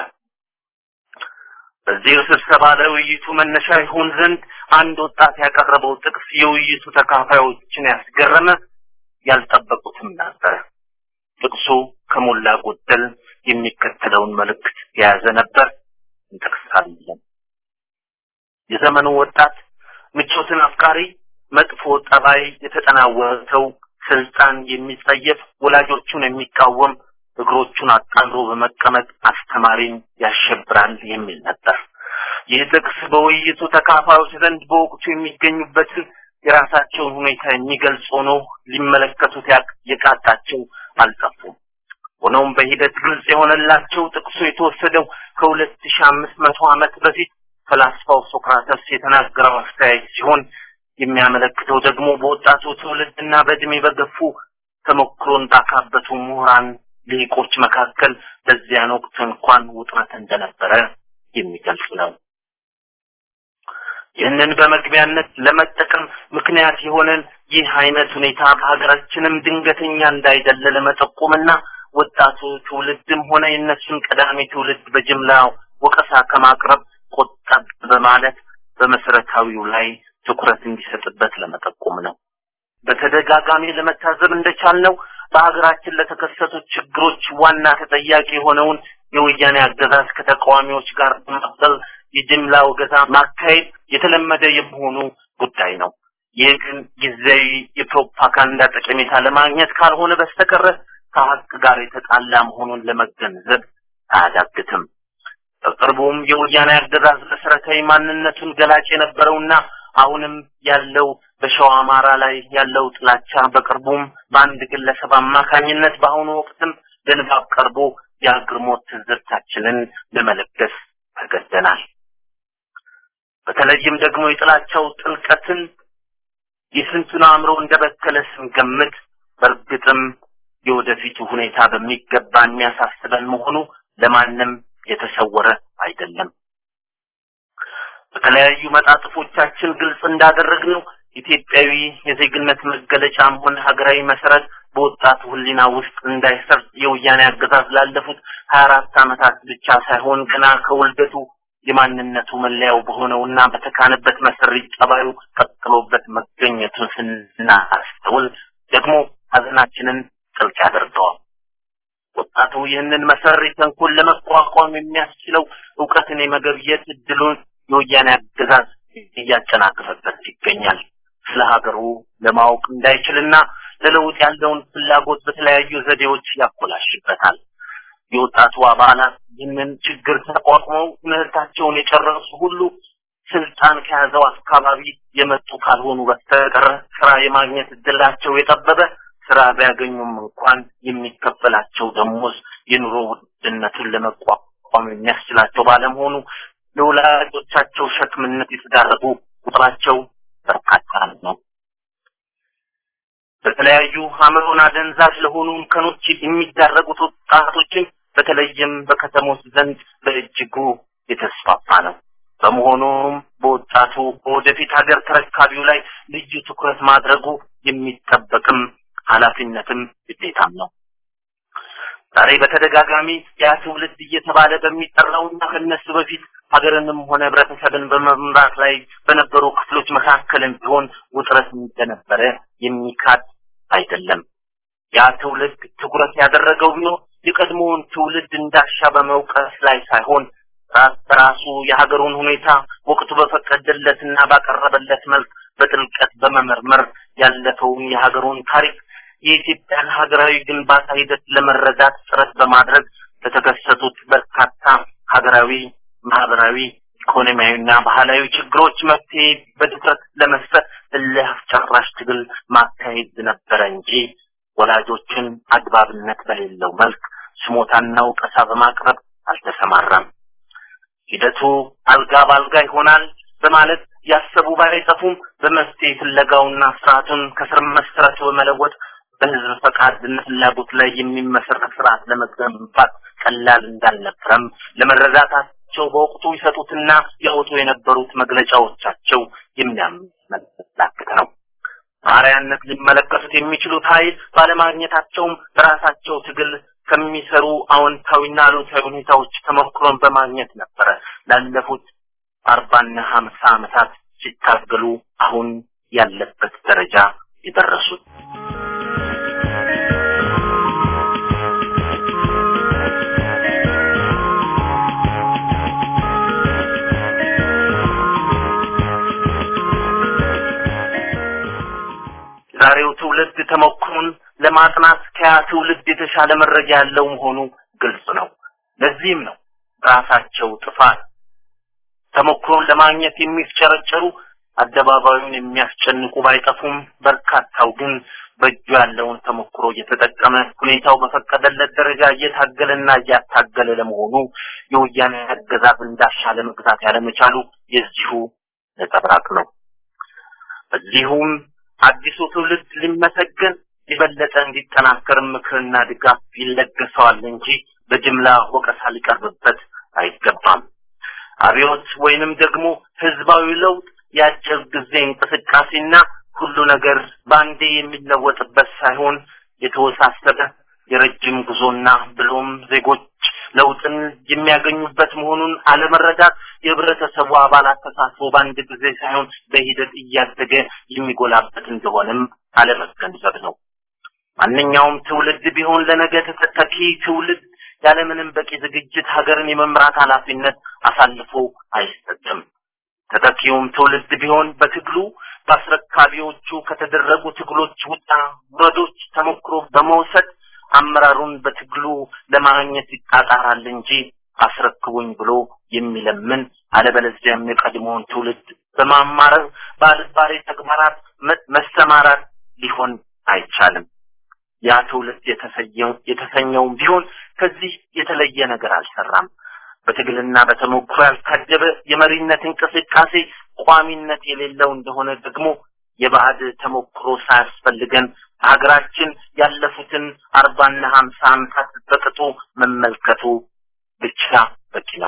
S3: በዚህ ስብሰባ ለውይይቱ መነሻ ይሆን ዘንድ አንድ ወጣት ያቀረበው ጥቅስ የውይይቱ ተካፋዮችን ያስገረመ ያልጠበቁትም ነበረ። ጥቅሱ ከሞላ ጎደል የሚከተለውን መልእክት የያዘ ነበር። እንጠቅሳለን። የዘመኑ ወጣት ምቾትን አፍቃሪ፣ መጥፎ ጠባይ የተጠናወተው ስልጣን የሚጸየፍ ወላጆቹን የሚቃወም እግሮቹን አጣምሮ በመቀመጥ አስተማሪን ያሸብራል የሚል ነበር። ይህ ጥቅስ በውይይቱ ተካፋዮች ዘንድ በወቅቱ የሚገኙበትን የራሳቸውን ሁኔታ የሚገልጽ ሆኖ ሊመለከቱት የቃጣቸው አልጠፉም። ሆኖም በሂደት ግልጽ የሆነላቸው ጥቅሱ የተወሰደው ከሁለት ሺህ አምስት መቶ ዓመት በፊት ፈላስፋው ሶክራተስ የተናገረው አስተያየት ሲሆን የሚያመለክተው ደግሞ በወጣቱ ትውልድና በእድሜ በገፉ ተሞክሮን ባካበቱ ምሁራን ሊቆች መካከል በዚያን ወቅት እንኳን ውጥረት እንደነበረ የሚገልጽ ነው። ይህንን በመግቢያነት ለመጠቀም ምክንያት የሆነን ይህ አይነት ሁኔታ በሀገራችንም ድንገተኛ እንዳይደለ ለመጠቆምና ወጣቱ ትውልድም ሆነ የእነሱን ቀዳሚ ትውልድ በጅምላ ወቀሳ ከማቅረብ ቆጠብ በማለት በመሰረታዊው ላይ ትኩረት እንዲሰጥበት ለመጠቆም ነው። በተደጋጋሚ ለመታዘብ እንደቻልነው በሀገራችን ለተከሰቱ ችግሮች ዋና ተጠያቂ የሆነውን የወያኔ አገዛዝ ከተቃዋሚዎች ጋር በማበል የጅምላ ወገዛ ማካሄድ የተለመደ የመሆኑ ጉዳይ ነው። ይህ ግን ጊዜያዊ የፕሮፓጋንዳ ጠቀሜታ ለማግኘት ካልሆነ በስተቀረ ከሀቅ ጋር የተጣላ መሆኑን ለመገንዘብ አያዳግትም። በቅርቡም የወያኔ አገዛዝ መሰረታዊ ማንነቱን ገላጭ የነበረውና አሁንም ያለው በሸዋ አማራ ላይ ያለው ጥላቻ በቅርቡም በአንድ ግለሰብ አማካኝነት በአሁኑ ወቅትም ለንባብ ቀርቦ የአግርሞት ትዝብታችንን ለመለገስ ተገደናል። በተለይም ደግሞ የጥላቻው ጥልቀትን የስንቱን አእምሮ እንደበከለ ስንገምት በእርግጥም የወደፊቱ ሁኔታ በሚገባ የሚያሳስበን መሆኑ ለማንም የተሰወረ አይደለም። በተለያዩ መጣጥፎቻችን ግልጽ እንዳደረግነው ኢትዮጵያዊ የዜግነት መገለጫም ሆነ ሀገራዊ መሰረት በወጣቱ ሕሊና ውስጥ እንዳይሰርጽ የወያኔ አገዛዝ ላለፉት ሀያ አራት ዓመታት ብቻ ሳይሆን ገና ከውልደቱ የማንነቱ መለያው በሆነውና በተካነበት መሰሪ ጠባዩ ቀጥሎበት መገኘቱን ስናስተውል ደግሞ ሀዘናችንን ጥልቅ ያደርገዋል። ወጣቱ ይህንን መሰሪ ተንኮል ለመቋቋም የሚያስችለው እውቀትን የመገብየት እድሉን የወያኔ አገዛዝ እያጨናገፈበት ይገኛል። ስለ ሀገሩ ለማወቅ እንዳይችልና ለለውጥ ያለውን ፍላጎት በተለያዩ ዘዴዎች ያኮላሽበታል። የወጣቱ አባላት ይህንን ችግር ተቋቁመው ትምህርታቸውን የጨረሱ ሁሉ ስልጣን ከያዘው አካባቢ የመጡ ካልሆኑ በስተቀር ስራ የማግኘት እድላቸው የጠበበ ስራ ቢያገኙም እንኳን የሚከፈላቸው ደሞዝ የኑሮ ውድነቱን ለመቋቋም የሚያስችላቸው ባለመሆኑ ለወላጆቻቸው ሸክምነት የተዳረጉ ቁጥራቸው በርካታ ነው። በተለያዩ አእምሮን አደንዛዥ ለሆኑ እንከኖች የሚዳረጉት ወጣቶችን በተለይም በከተሞች ዘንድ በእጅጉ የተስፋፋ ነው። በመሆኑም በወጣቱ በወደፊት ሀገር ተረካቢው ላይ ልዩ ትኩረት ማድረጉ የሚጠበቅም ኃላፊነትም ግዴታም ነው። ዛሬ በተደጋጋሚ ያ ትውልድ እየተባለ በሚጠራውና ከነሱ በፊት ሀገርንም ሆነ ህብረተሰብን በመምራት ላይ በነበሩ ክፍሎች መካከልም ቢሆን ውጥረት እንደነበረ የሚካድ አይደለም። ያ ትውልድ ትኩረት ያደረገው ቢሆን የቀድሞውን ትውልድ እንዳሻ በመውቀስ ላይ ሳይሆን ራስ በራሱ የሀገሩን ሁኔታ ወቅቱ በፈቀደለትና ባቀረበለት መልክ በጥልቀት በመመርመር ያለፈውን የሀገሩን ታሪክ የኢትዮጵያን ሀገራዊ ግንባታ ሂደት ለመረዳት ጥረት በማድረግ ለተከሰቱት በርካታ ሀገራዊ፣ ማህበራዊ፣ ኢኮኖሚያዊና ባህላዊ ችግሮች መፍትሄ በትኩረት ለመስጠት እልህ አስጨራሽ ትግል ማካሄድ ነበረ እንጂ ወላጆችን አግባብነት በሌለው መልክ ስሞታና ውቀሳ በማቅረብ አልተሰማራም። ሂደቱ አልጋ ባልጋ ይሆናል በማለት ያሰቡ ባይጠፉም በመፍትሄ ፍለጋውና ስርዓቱን ከስር መሰረቱ በመለወጥ በህዝብ ፈቃድና ፍላጎት ላይ የሚመሰረት ስርዓት ለመገንባት ቀላል እንዳልነበረም ለመረዳታቸው በወቅቱ ይሰጡትና ያወጡ የነበሩት መግለጫዎቻቸው የሚያመላክት ነው። አርአያነት ሊመለከቱት የሚችሉት ኃይል ባለማግኘታቸውም በራሳቸው ትግል ከሚሰሩ አዎንታዊና አሉታዊ ሁኔታዎች ተሞክሮን በማግኘት ነበረ ላለፉት አርባና ሀምሳ ዓመታት ሲታገሉ አሁን ያለበት ደረጃ የደረሱት። ትውልድ ተሞክሮን ለማጥናት ከያ ትውልድ የተሻለ መረጃ ያለው መሆኑ ግልጽ ነው። ለዚህም ነው ራሳቸው ጥፋት ተሞክሮን ለማግኘት የሚፍጨረጨሩ አደባባዩን የሚያስጨንቁ ባይጠፉም በርካታው ግን በእጁ ያለውን ተሞክሮ እየተጠቀመ ሁኔታው በፈቀደለት ደረጃ እየታገለና እያታገለ ለመሆኑ የወያኔ አገዛዝ እንዳሻለ መግዛት ያለመቻሉ የዚሁ ነጸብራቅ ነው። በዚሁም አዲሱ ትውልድ ሊመሰገን የበለጠ እንዲጠናከር ምክርና ድጋፍ ይለገሰዋል እንጂ በጅምላ ወቀሳ ሊቀርብበት አይገባም። አብዮት ወይንም ደግሞ ህዝባዊ ለውጥ የአጭር ጊዜ እንቅስቃሴና ሁሉ ነገር በአንዴ የሚለወጥበት ሳይሆን የተወሳሰበ የረጅም ጉዞና ብሎም ዜጎች ለውጥን የሚያገኙበት መሆኑን አለመረዳት የህብረተሰቡ አባላት ተሳትፎ በአንድ ጊዜ ሳይሆን በሂደት እያደገ የሚጎላበት እንደሆነም አለመገንዘብ ነው። ማንኛውም ትውልድ ቢሆን ለነገ ተተኪ ትውልድ ያለምንም በቂ ዝግጅት ሀገርን የመምራት ኃላፊነት አሳልፎ አይሰጥም። ተተኪውም ትውልድ ቢሆን በትግሉ በአስረካቢዎቹ ከተደረጉ ትግሎች ውጣ ውረዶች ተሞክሮ በመውሰድ አመራሩን በትግሉ ለማግኘት ይጣጣራል እንጂ አስረክቡኝ ብሎ የሚለምን አለበለዚያም የቀድሞውን ትውልድ በማማረር በአልባሌ ተግባራት መሰማራት ሊሆን አይቻልም። ያ ትውልድ የተሰኘውም ቢሆን ከዚህ የተለየ ነገር አልሰራም። በትግልና በተሞክሮ ያልታጀበ የመሪነት እንቅስቃሴ ቋሚነት የሌለው እንደሆነ ደግሞ የባዕድ ተሞክሮ ሳያስፈልገን ሀገራችን ያለፉትን አርባና ሀምሳ ዓመታት በቅጡ መመልከቱ ብቻ በቂ ነው።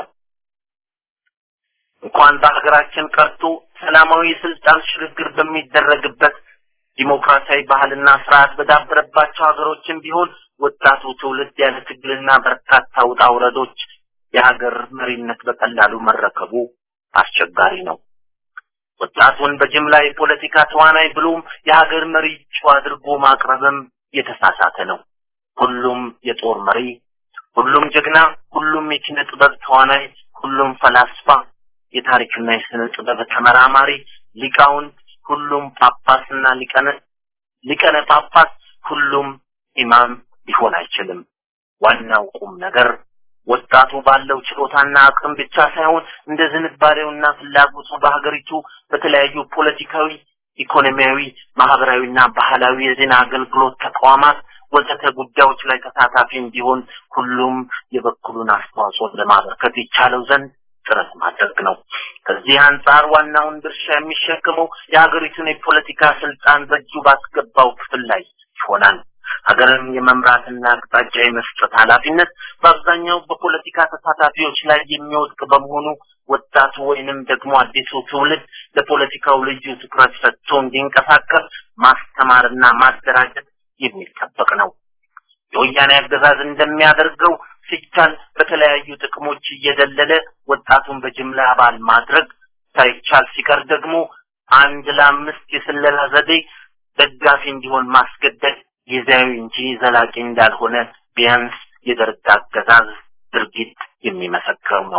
S3: እንኳን በሀገራችን ቀርቶ ሰላማዊ ስልጣን ሽግግር በሚደረግበት ዲሞክራሲያዊ ባህልና ስርዓት በዳበረባቸው ሀገሮችም ቢሆን ወጣቱ ትውልድ ያለ ትግልና በርካታ ውጣ ውረዶች የሀገር መሪነት በቀላሉ መረከቡ አስቸጋሪ ነው። ወጣቱን በጅምላ የፖለቲካ ተዋናይ ብሎም የሀገር መሪ እጩ አድርጎ ማቅረብም የተሳሳተ ነው። ሁሉም የጦር መሪ፣ ሁሉም ጀግና፣ ሁሉም የኪነ ጥበብ ተዋናይ፣ ሁሉም ፈላስፋ፣ የታሪክና የስነ ጥበብ ተመራማሪ፣ ሊቃውንት፣ ሁሉም ጳጳስና ሊቀነ ሊቀነ ጳጳስ፣ ሁሉም ኢማም ሊሆን አይችልም። ዋናው ቁም ነገር ወጣቱ ባለው ችሎታና አቅም ብቻ ሳይሆን እንደ ዝንባሌውና ፍላጎቱ በሀገሪቱ በተለያዩ ፖለቲካዊ፣ ኢኮኖሚያዊ፣ ማህበራዊና ባህላዊ የዜና አገልግሎት ተቋማት ወዘተ ጉዳዮች ላይ ተሳታፊ እንዲሆን ሁሉም የበኩሉን አስተዋጽኦ ለማበርከት ይቻለው ዘንድ ጥረት ማድረግ ነው። ከዚህ አንጻር ዋናውን ድርሻ የሚሸከመው የሀገሪቱን የፖለቲካ ስልጣን በእጁ ባስገባው ክፍል ላይ ይሆናል። ሀገርን የመምራትና አቅጣጫ የመስጠት ኃላፊነት በአብዛኛው በፖለቲካ ተሳታፊዎች ላይ የሚወድቅ በመሆኑ ወጣቱ ወይንም ደግሞ አዲሱ ትውልድ ለፖለቲካው ልዩ ትኩረት ሰጥቶ እንዲንቀሳቀስ ማስተማርና ማደራጀት የሚጠበቅ ነው። የወያኔ አገዛዝ እንደሚያደርገው ሲቻል በተለያዩ ጥቅሞች እየደለለ ወጣቱን በጅምላ አባል ማድረግ ሳይቻል ሲቀር ደግሞ አንድ ለአምስት የስለላ ዘዴ ደጋፊ እንዲሆን ማስገደድ ጊዜያዊ እንጂ ዘላቂ እንዳልሆነ ቢያንስ የደርግ አገዛዝ ድርጊት የሚመሰክረው ነው።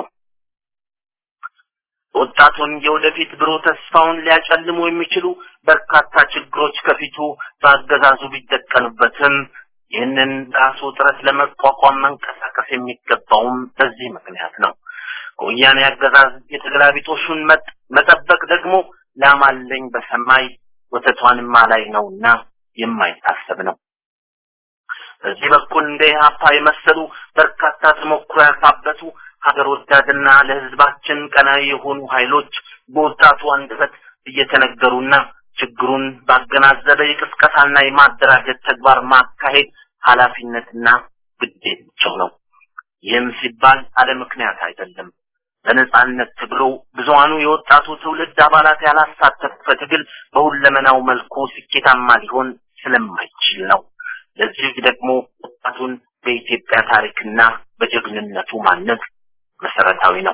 S3: ወጣቱን የወደፊት ብሩህ ተስፋውን ሊያጨልሙ የሚችሉ በርካታ ችግሮች ከፊቱ በአገዛዙ ቢደቀኑበትም ይህንን ራሱ ጥረት ለመቋቋም መንቀሳቀስ የሚገባውም በዚህ ምክንያት ነው። ከወያኔ አገዛዝ የተገላቢጦሹን መጠበቅ ደግሞ ላማለኝ በሰማይ ወተቷንማ ላይ ነውና የማይታሰብ ነው። በዚህ በኩል እንደ ኢህአፓ የመሰሉ በርካታ ተሞክሮ ያካበቱ ሀገር ወዳድና ለህዝባችን ቀናዊ የሆኑ ኃይሎች በወጣቱ አንደበት እየተነገሩና ችግሩን ባገናዘበ የቅስቀሳና የማደራጀት ተግባር ማካሄድ ኃላፊነትና ግዴታቸው ነው። ይህም ሲባል አለ ምክንያት አይደለም። በነጻነት ትግሉ ብዙሃኑ የወጣቱ ትውልድ አባላት ያላሳተፈ ትግል በሁለመናው መልኩ ስኬታማ ሊሆን ስለማይችል ነው። ለዚህ ደግሞ ወጣቱን በኢትዮጵያ ታሪክና በጀግንነቱ ማነጽ መሰረታዊ ነው።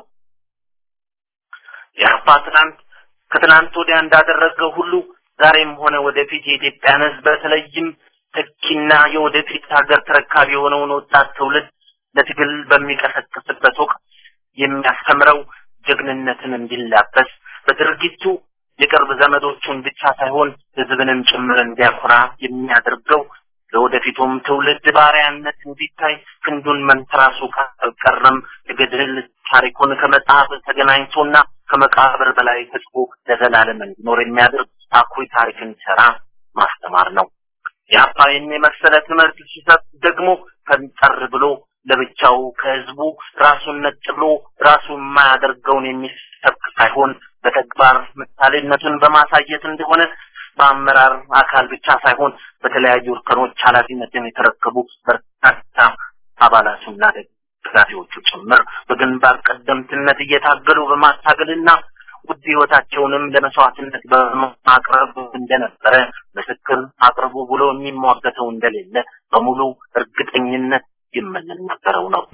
S3: የአፓ ትናንት ከትናንት ወዲያ እንዳደረገው ሁሉ ዛሬም ሆነ ወደፊት የኢትዮጵያን ህዝብ በተለይም ተኪና የወደፊት ሀገር ተረካቢ የሆነውን ወጣት ትውልድ ለትግል በሚቀሰቅስበት ወቅት የሚያስተምረው ጀግንነትን እንዲላበስ በድርጊቱ የቅርብ ዘመዶቹን ብቻ ሳይሆን ህዝብንም ጭምር እንዲያኮራ የሚያደርገው ለወደፊቱም ትውልድ ባሪያነት እንዲታይ ክንዱን መንትራሱ ካልቀረም የገድል ታሪኩን ከመጽሐፍ ተገናኝቶና ከመቃብር በላይ ተጽፎ ለዘላለም እንዲኖር የሚያደርግ አኩሪ ታሪክን ሰራ ማስተማር ነው። የአባይን የመሰለ ትምህርት ሲሰጥ ደግሞ ፈንጠር ብሎ ለብቻው ከህዝቡ ራሱን ነጥሎ ራሱ የማያደርገውን የሚሰብክ ሳይሆን በተግባር ምሳሌነቱን በማሳየት እንደሆነ በአመራር አካል ብቻ ሳይሆን በተለያዩ እርከኖች ኃላፊነትን የተረከቡ በርካታ አባላቱና ደጋፊዎቹ ጭምር በግንባር ቀደምትነት እየታገሉ በማታገልና ውድ ህይወታቸውንም ለመስዋዕትነት በማቅረብ እንደነበረ ምስክር አቅርቡ ብሎ የሚሟገተው እንደሌለ በሙሉ እርግጠኝነት የምንናገረው ነው።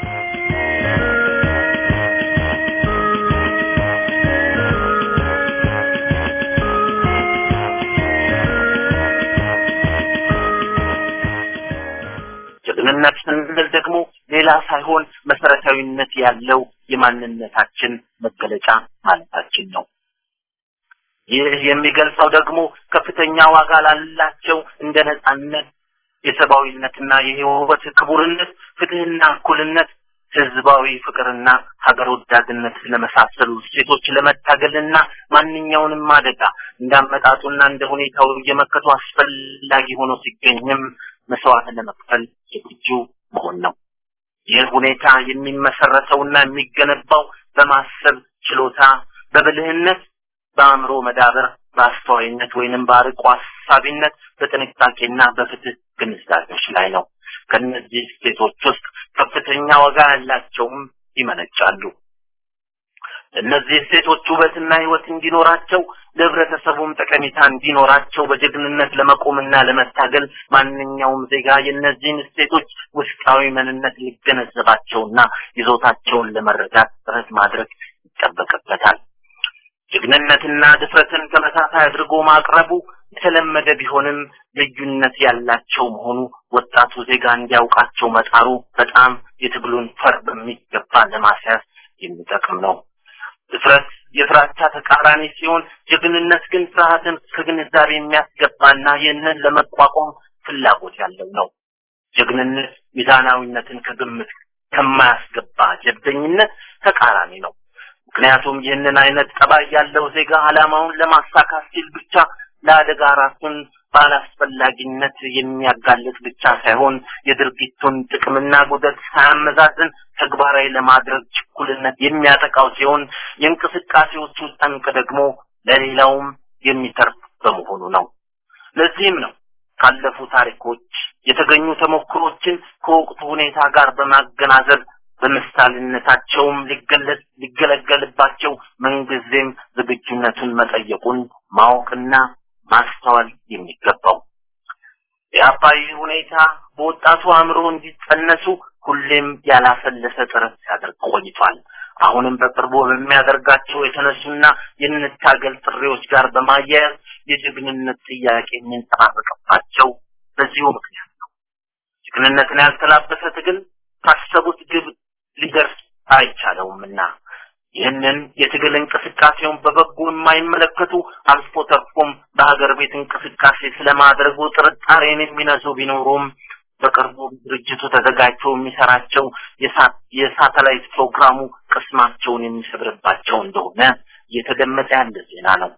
S3: ጀግንነት ስንል ደግሞ ሌላ ሳይሆን መሰረታዊነት ያለው የማንነታችን መገለጫ ማለታችን ነው። ይህ የሚገልጸው ደግሞ ከፍተኛ ዋጋ ላላቸው እንደ ነጻነት፣ የሰብአዊነትና የህይወት ክቡርነት፣ ፍትህና እኩልነት፣ ህዝባዊ ፍቅርና ሀገር ወዳድነት ለመሳሰሉ እሴቶች ለመታገልና ማንኛውንም አደጋ እንዳመጣጡና እንደ ሁኔታው እየመከቱ አስፈላጊ ሆኖ ሲገኝም መስዋዕት ለመክፈል ዝግጁ መሆን ነው። ይህ ሁኔታ የሚመሰረተውና የሚገነባው በማሰብ ችሎታ፣ በብልህነት፣ በአእምሮ መዳበር፣ በአስተዋይነት ወይንም በአርቆ ሀሳቢነት፣ በጥንቃቄና በፍትህ ግንዛቤዎች ላይ ነው። ከነዚህ ስቴቶች ውስጥ ከፍተኛ ዋጋ ያላቸውም ይመነጫሉ። እነዚህ ሴቶች ውበትና ህይወት እንዲኖራቸው ለህብረተሰቡም ጠቀሜታ እንዲኖራቸው በጀግንነት ለመቆምና ለመታገል ማንኛውም ዜጋ የእነዚህን ስቴቶች ውስጣዊ ምንነት ሊገነዘባቸውና ይዞታቸውን ለመረዳት ጥረት ማድረግ ይጠበቅበታል። ጀግንነትና ድፍረትን ተመሳሳይ አድርጎ ማቅረቡ የተለመደ ቢሆንም ልዩነት ያላቸው መሆኑ ወጣቱ ዜጋ እንዲያውቃቸው መጣሩ በጣም የትግሉን ፈር በሚገባ ለማስያዝ የሚጠቅም ነው። ድፍረት የፍራቻ ተቃራኒ ሲሆን ጀግንነት ግን ፍርሃትን ከግንዛቤ የሚያስገባና ይህንን ለመቋቋም ፍላጎት ያለው ነው። ጀግንነት ሚዛናዊነትን ከግምት ከማያስገባ ጀብደኝነት ተቃራኒ ነው። ምክንያቱም ይህንን አይነት ጠባይ ያለው ዜጋ ዓላማውን ለማሳካት ሲል ብቻ ለአደጋ ራሱን ባላስፈላጊነት የሚያጋልጥ ብቻ ሳይሆን የድርጊቱን ጥቅምና ጉዳት ሳያመዛዝን ተግባራዊ ለማድረግ ችኩልነት የሚያጠቃው ሲሆን የእንቅስቃሴዎቹ ጠንቅ ደግሞ ለሌላውም የሚተርፍ በመሆኑ ነው። ለዚህም ነው ካለፉ ታሪኮች የተገኙ ተሞክሮችን ከወቅቱ ሁኔታ ጋር በማገናዘብ በምሳሌነታቸውም ሊገለጽ ሊገለገልባቸው ምንጊዜም ዝግጁነቱን መጠየቁን ማወቅና ማስተዋል የሚገባው የአባይ ሁኔታ በወጣቱ አእምሮ እንዲጸነሱ ሁሌም ያላሰለሰ ጥረት ሲያደርግ ቆይቷል። አሁንም በቅርቡ በሚያደርጋቸው የተነሱና የንታገል ጥሪዎች ጋር በማያያዝ የጀግንነት ጥያቄ የሚንጸባረቅባቸው በዚሁ ምክንያት ነው። ጀግንነትን ያልተላበሰ ትግል ካሰቡት ግብ ሊደርስ አይቻለውምና ይህንን የትግል እንቅስቃሴውን በበጎ የማይመለከቱ አልፎ ተርፎም በሀገር ቤት እንቅስቃሴ ስለማድረጉ ጥርጣሬን የሚነሱ ቢኖሩም በቅርቡ ድርጅቱ ተዘጋጅቶ የሚሰራቸው የሳተላይት ፕሮግራሙ ቅስማቸውን የሚሰብርባቸው እንደሆነ እየተገመጠ ያለ ዜና ነው።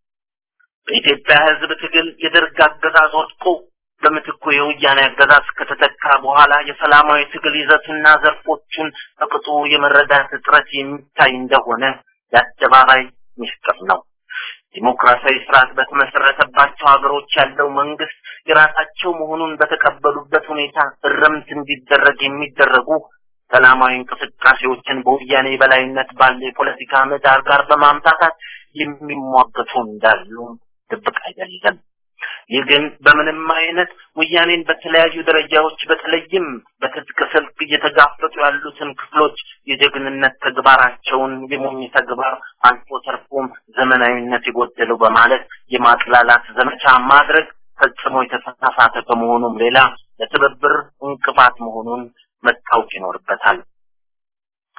S3: በኢትዮጵያ ሕዝብ ትግል የደርግ አገዛዝ ወድቆ በምትኩ የወያኔ አገዛዝ ከተተካ በኋላ የሰላማዊ ትግል ይዘትና ዘርፎቹን በቅጡ የመረዳት እጥረት የሚታይ እንደሆነ የአደባባይ ሚስጥር ነው። ዲሞክራሲያዊ ስርዓት በተመሰረተባቸው ሀገሮች ያለው መንግስት የራሳቸው መሆኑን በተቀበሉበት ሁኔታ እርምት እንዲደረግ የሚደረጉ ሰላማዊ እንቅስቃሴዎችን በወያኔ በላይነት ባለ የፖለቲካ ምህዳር ጋር በማምታታት የሚሟገቱ እንዳሉ ድብቅ አይደለም። ይህ ግን በምንም አይነት ወያኔን በተለያዩ ደረጃዎች በተለይም በትጥቅ ስልክ እየተጋፈጡ ያሉትን ክፍሎች የጀግንነት ተግባራቸውን የሞኝ ተግባር አልፎ ተርፎም ዘመናዊነት የጎደለው በማለት የማጥላላት ዘመቻ ማድረግ ፈጽሞ የተሳሳተ ከመሆኑም ሌላ ለትብብር እንቅፋት መሆኑን መታወቅ ይኖርበታል።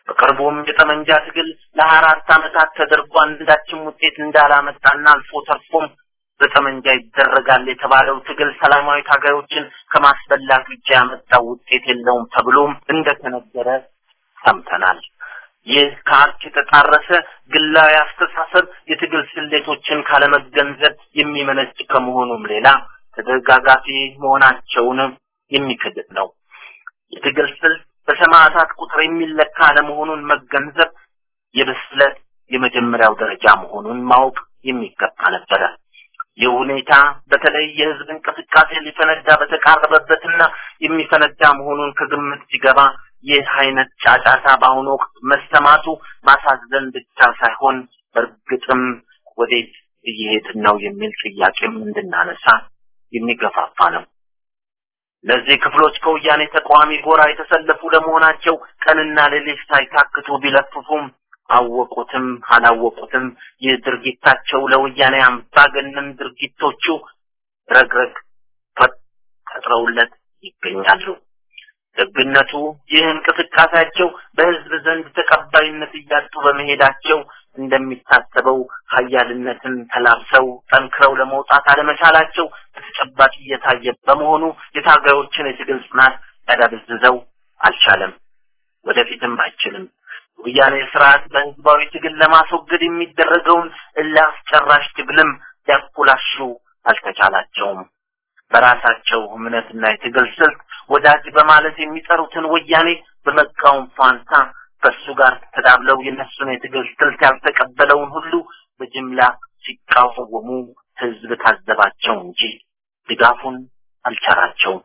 S3: በቅርቡም የጠመንጃ ትግል ለሀያ አራት ዓመታት ተደርጎ አንዳችም ውጤት እንዳላመጣና አልፎ ተርፎም በጠመንጃ ይደረጋል የተባለው ትግል ሰላማዊ ታጋዮችን ከማስበላት ውጭ ያመጣው ውጤት የለውም ተብሎም እንደተነገረ ሰምተናል። ይህ ከሀቅ የተጣረሰ ግላዊ አስተሳሰብ የትግል ስሌቶችን ካለመገንዘብ የሚመነጭ ከመሆኑም ሌላ ተደጋጋፊ መሆናቸውንም የሚክድት ነው። የትግል ስልት በሰማዕታት ቁጥር የሚለካ አለመሆኑን መገንዘብ የብስለት የመጀመሪያው ደረጃ መሆኑን ማወቅ የሚገባ ነበረ። ይህ ሁኔታ በተለይ የህዝብ እንቅስቃሴ ሊፈነዳ በተቃረበበትና የሚፈነዳ መሆኑን ከግምት ሲገባ ይህ አይነት ጫጫታ በአሁኑ ወቅት መሰማቱ ማሳዘን ብቻ ሳይሆን በእርግጥም ወዴት እየሄድን ነው የሚል ጥያቄም እንድናነሳ የሚገፋፋ ነው። ለዚህ ክፍሎች ከወያኔ ተቃዋሚ ጎራ የተሰለፉ ለመሆናቸው ቀንና ሌሊት ሳይታክቱ ቢለፍፉም አወቁትም አላወቁትም ይህ ድርጊታቸው ለወያኔ አምባገነን ድርጊቶቹ ረግረግ ፈጥረውለት ይገኛሉ። ደግነቱ ይህ እንቅስቃሴያቸው በህዝብ ዘንድ ተቀባይነት እያጡ በመሄዳቸው እንደሚታሰበው ሀያልነትን ተላብሰው ጠንክረው ለመውጣት አለመቻላቸው በተጨባጭ እየታየ በመሆኑ የታጋዮችን የትግል ጽናት ያዳብዝዘው አልቻለም፣ ወደፊትም አይችልም። ወያኔ ስርዓት በህዝባዊ ትግል ለማስወገድ የሚደረገውን እልህ አስጨራሽ ትግልም ሊያኮላሹ አልተቻላቸውም። በራሳቸው እምነትና የትግል ስልት ወዳጅ በማለት የሚጠሩትን ወያኔ በመቃወም ፋንታ ከሱ ጋር ተዳብለው የነሱን የትግል ስልት ያልተቀበለውን ሁሉ በጅምላ ሲቃወሙ ህዝብ ታዘባቸው እንጂ ድጋፉን አልቻላቸውም።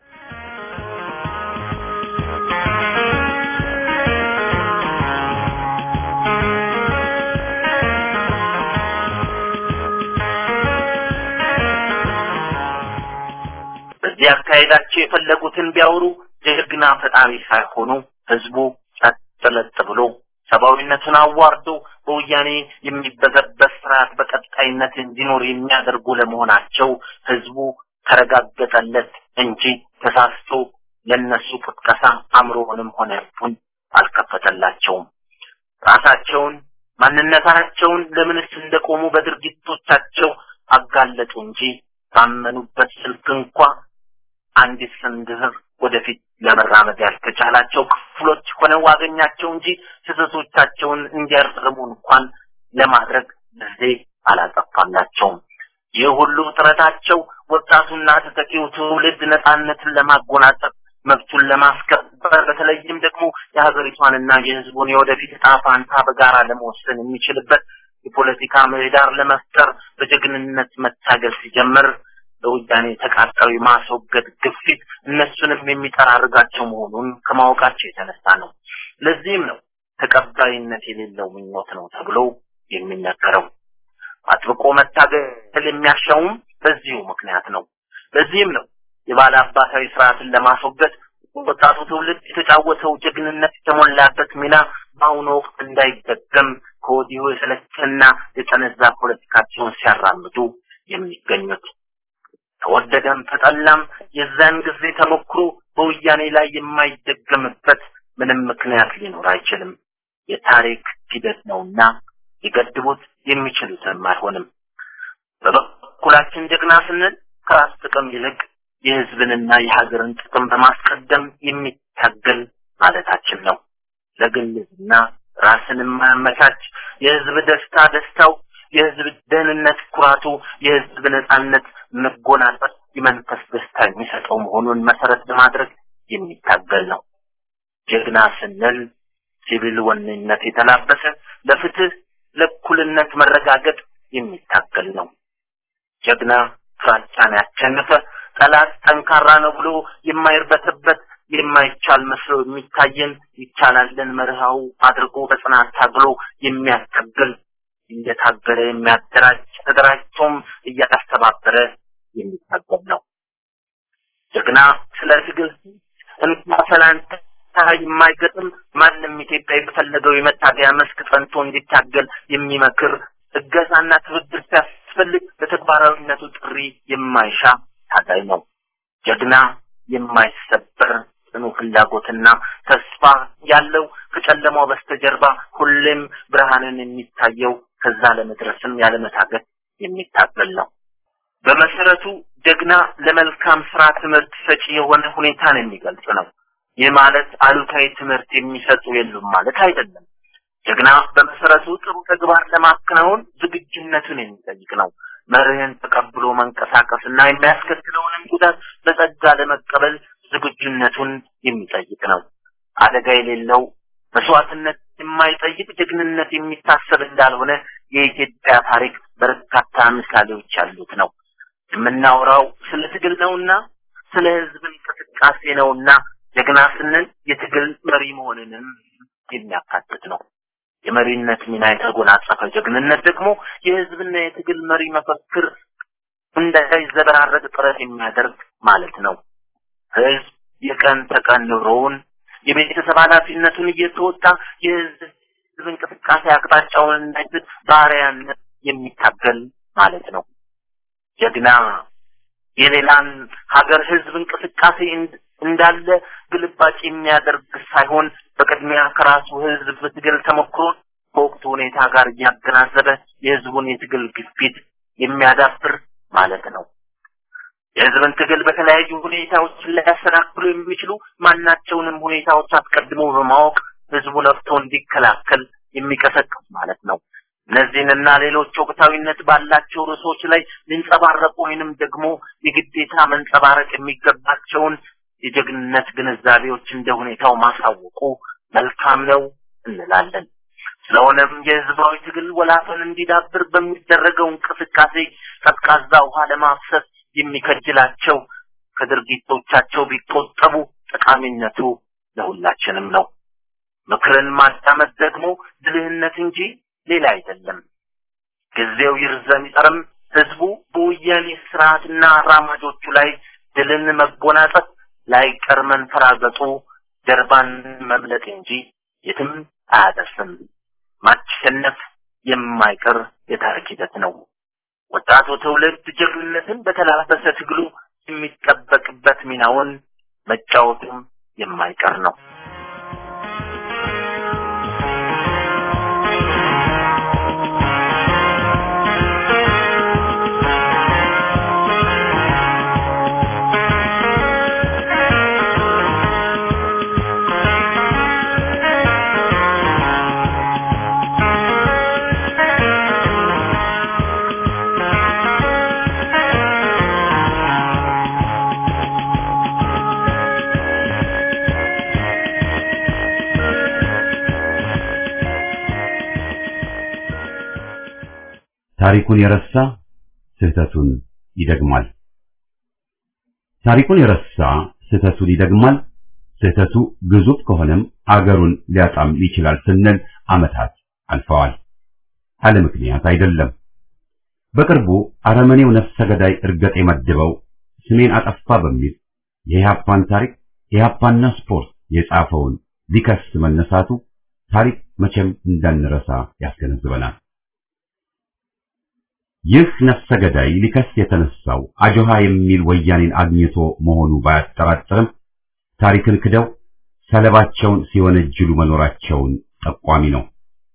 S3: በዚህ አካሄዳቸው የፈለጉትን ቢያወሩ ጀግና ፈጣሪ ሳይሆኑ ህዝቡ ጸጥ ለጥ ብሎ ሰብአዊነቱን አዋርዶ በወያኔ የሚበዘበዝ ስርዓት በቀጣይነት እንዲኖር የሚያደርጉ ለመሆናቸው ህዝቡ ተረጋገጠለት እንጂ ተሳስቶ ለነሱ ቅስቀሳ አእምሮውንም ሆነ ልቡን አልከፈተላቸውም። ራሳቸውን ማንነታቸውን ለምንስ እንደቆሙ በድርጊቶቻቸው አጋለጡ እንጂ ባመኑበት ስልክ እንኳ አንዲት ስንዝር ወደፊት ለመራመድ ያልተቻላቸው ክፍሎች ሆነው አገኛቸው እንጂ ስህተቶቻቸውን እንዲያርሙ እንኳን ለማድረግ ጊዜ አላጠፋላቸውም። ይህ ሁሉ ጥረታቸው ወጣቱና ተተኪው ትውልድ ነፃነትን ለማጎናጸፍ መብቱን ለማስከበር በተለይም ደግሞ የሀገሪቷንና የህዝቡን የወደፊት ዕጣ ፋንታ በጋራ ለመወሰን የሚችልበት የፖለቲካ ምህዳር ለመፍጠር በጀግንነት መታገል ሲጀምር ለወያኔ ተቃጣዊ ማስወገድ ግፊት እነሱንም የሚጠራርጋቸው መሆኑን ከማወቃቸው የተነሳ ነው። ለዚህም ነው ተቀባይነት የሌለው ምኞት ነው ተብሎ የሚነገረው። አጥብቆ መታገል የሚያሻውም በዚሁ ምክንያት ነው። ለዚህም ነው የባለ አባታዊ ስርዓትን ለማስወገድ ወጣቱ ትውልድ የተጫወተው ጀግንነት የተሞላበት ሚና በአሁኑ ወቅት እንዳይደገም ከወዲሁ የሰለቸና የጠነዛ ፖለቲካቸውን ሲያራምዱ የሚገኙት። ተወደደም ተጠላም የዛን ጊዜ ተሞክሮ በወያኔ ላይ የማይደገምበት ምንም ምክንያት ሊኖር አይችልም። የታሪክ ሂደት ነውና ሊገድቡት የሚችሉትም አይሆንም። በበኩላችን ጀግና ስንል ከራስ ጥቅም ይልቅ የህዝብንና የሀገርን ጥቅም በማስቀደም የሚታገል ማለታችን ነው። ለግልና ራስን የማያመቻች የህዝብ ደስታ ደስታው፣ የህዝብ ደህንነት ኩራቱ፣ የህዝብ ነጻነት መጎናጸፍ የመንፈስ ደስታ የሚሰጠው መሆኑን መሰረት በማድረግ የሚታገል ነው። ጀግና ስንል ሲቪል ወኔነት የተላበሰ ለፍትህ፣ ለእኩልነት መረጋገጥ የሚታገል ነው። ጀግና ፍራቻን ያሸነፈ ጠላት ጠንካራ ነው ብሎ የማይርበተበት የማይቻል መስሎ የሚታየን ይቻላልን መርሃው አድርጎ በጽናት ታግሎ የሚያታግል እየታገለ የሚያደራጅ ተደራጅቶም እያስተባበረ የሚታገል ነው። ጀግና ስለ ትግል እንኳ ሰላንታ የማይገጥም ማንም ኢትዮጵያዊ በፈለገው የመታገያ መስክ ጸንቶ እንዲታገል የሚመክር እገዛና ትብብር ሲያስፈልግ በተግባራዊነቱ ጥሪ የማይሻ ታጋይ ነው። ጀግና የማይሰበር ጽኑ ፍላጎትና ተስፋ ያለው ከጨለማው በስተጀርባ ሁሌም ብርሃንን የሚታየው ከዛ ለመድረስም ያለመታገት የሚታገል ነው። በመሰረቱ ጀግና ለመልካም ስራ ትምህርት ሰጪ የሆነ ሁኔታን የሚገልጽ ነው። ይህ ማለት አሉታዊ ትምህርት የሚሰጡ የሉም ማለት አይደለም። ጀግና በመሰረቱ ጥሩ ተግባር ለማከናወን ዝግጁነቱን የሚጠይቅ ነው። መርህን ተቀብሎ መንቀሳቀስ እና የሚያስከትለውንም ጉዳት በጸጋ ለመቀበል ዝግጁነቱን የሚጠይቅ ነው። አደጋ የሌለው መስዋዕትነት የማይጠይቅ ጀግንነት የሚታሰብ እንዳልሆነ የኢትዮጵያ ታሪክ በርካታ ምሳሌዎች ያሉት ነው። የምናወራው ስለ ትግል ነውና ስለ ህዝብ እንቅስቃሴ ነውና ጀግና ስንል የትግል መሪ መሆንንም የሚያካትት ነው። የመሪነት ሚና የተጎናጸፈ ጀግንነት ደግሞ የህዝብና የትግል መሪ መፈክር እንዳይዘበራረቅ ጥረት የሚያደርግ ማለት ነው። ህዝብ የቀን ተቀን ኑሮውን የቤተሰብ ኃላፊነቱን እየተወጣ የህዝብ እንቅስቃሴ አቅጣጫውን እንዳይስት ባሪያነት የሚታገል ማለት ነው። ጀግና የሌላን ሀገር ህዝብ እንቅስቃሴ እንዳለ ግልባጭ የሚያደርግ ሳይሆን በቅድሚያ ከራሱ ህዝብ ትግል ተሞክሮ ከወቅቱ ሁኔታ ጋር እያገናዘበ የህዝቡን የትግል ግፊት የሚያዳብር ማለት ነው። የህዝብን ትግል በተለያዩ ሁኔታዎች ሊያሰናክሉ የሚችሉ ማናቸውንም ሁኔታዎች አስቀድሞ በማወቅ ህዝቡ ነፍቶ እንዲከላከል የሚቀሰቅስ ማለት ነው። እነዚህንና ሌሎች ወቅታዊነት ባላቸው ርዕሶች ላይ ሊንጸባረቁ ወይንም ደግሞ የግዴታ መንጸባረቅ የሚገባቸውን የጀግንነት ግንዛቤዎች እንደ ሁኔታው ማሳወቁ መልካም ነው እንላለን። ስለሆነም የህዝባዊ ትግል ወላፈን እንዲዳብር በሚደረገው እንቅስቃሴ ቀዝቃዛ ውሃ ለማፍሰስ የሚከጅላቸው ከድርጊቶቻቸው ቢቆጠቡ ጠቃሚነቱ ለሁላችንም ነው። ምክርን ማዳመጥ ደግሞ ብልህነት እንጂ ሌላ አይደለም። ጊዜው ይርዘም ይጠርም ህዝቡ በወያኔ ስርዓትና አራማጆቹ ላይ ድልን መጎናጸፍ ላይቀር መንፈራገጡ ጀርባን መምለጥ እንጂ የትም አያደርስም። ማሸነፍ የማይቀር የታሪክ ሂደት ነው። ወጣቱ ትውልድ ጀግንነትን በተላበሰ ትግሉ የሚጠበቅበት ሚናውን መጫወቱም የማይቀር ነው።
S1: ታሪኩን የረሳ ስህተቱን ይደግማል። ታሪኩን የረሳ ስህተቱን ይደግማል። ስህተቱ ግዙፍ ከሆነም አገሩን ሊያጣም ይችላል ስንል ዓመታት አልፈዋል። አለ ምክንያት አይደለም። በቅርቡ አረመኔው ነፍሰ ገዳይ እርገጥ የመድበው ስሜን አጠፋ በሚል የኢህአፓን ታሪክ ኢህአፓና ስፖርት የጻፈውን ሊከስ መነሳቱ ታሪክ መቼም እንዳንረሳ ያስገነዝበናል። ይህ ነፍሰ ገዳይ ሊከስ የተነሳው አጆሃ የሚል ወያኔን አግኝቶ መሆኑ ባያጠራጥርም ታሪክን ክደው ሰለባቸውን ሲወነጅሉ መኖራቸውን ጠቋሚ ነው።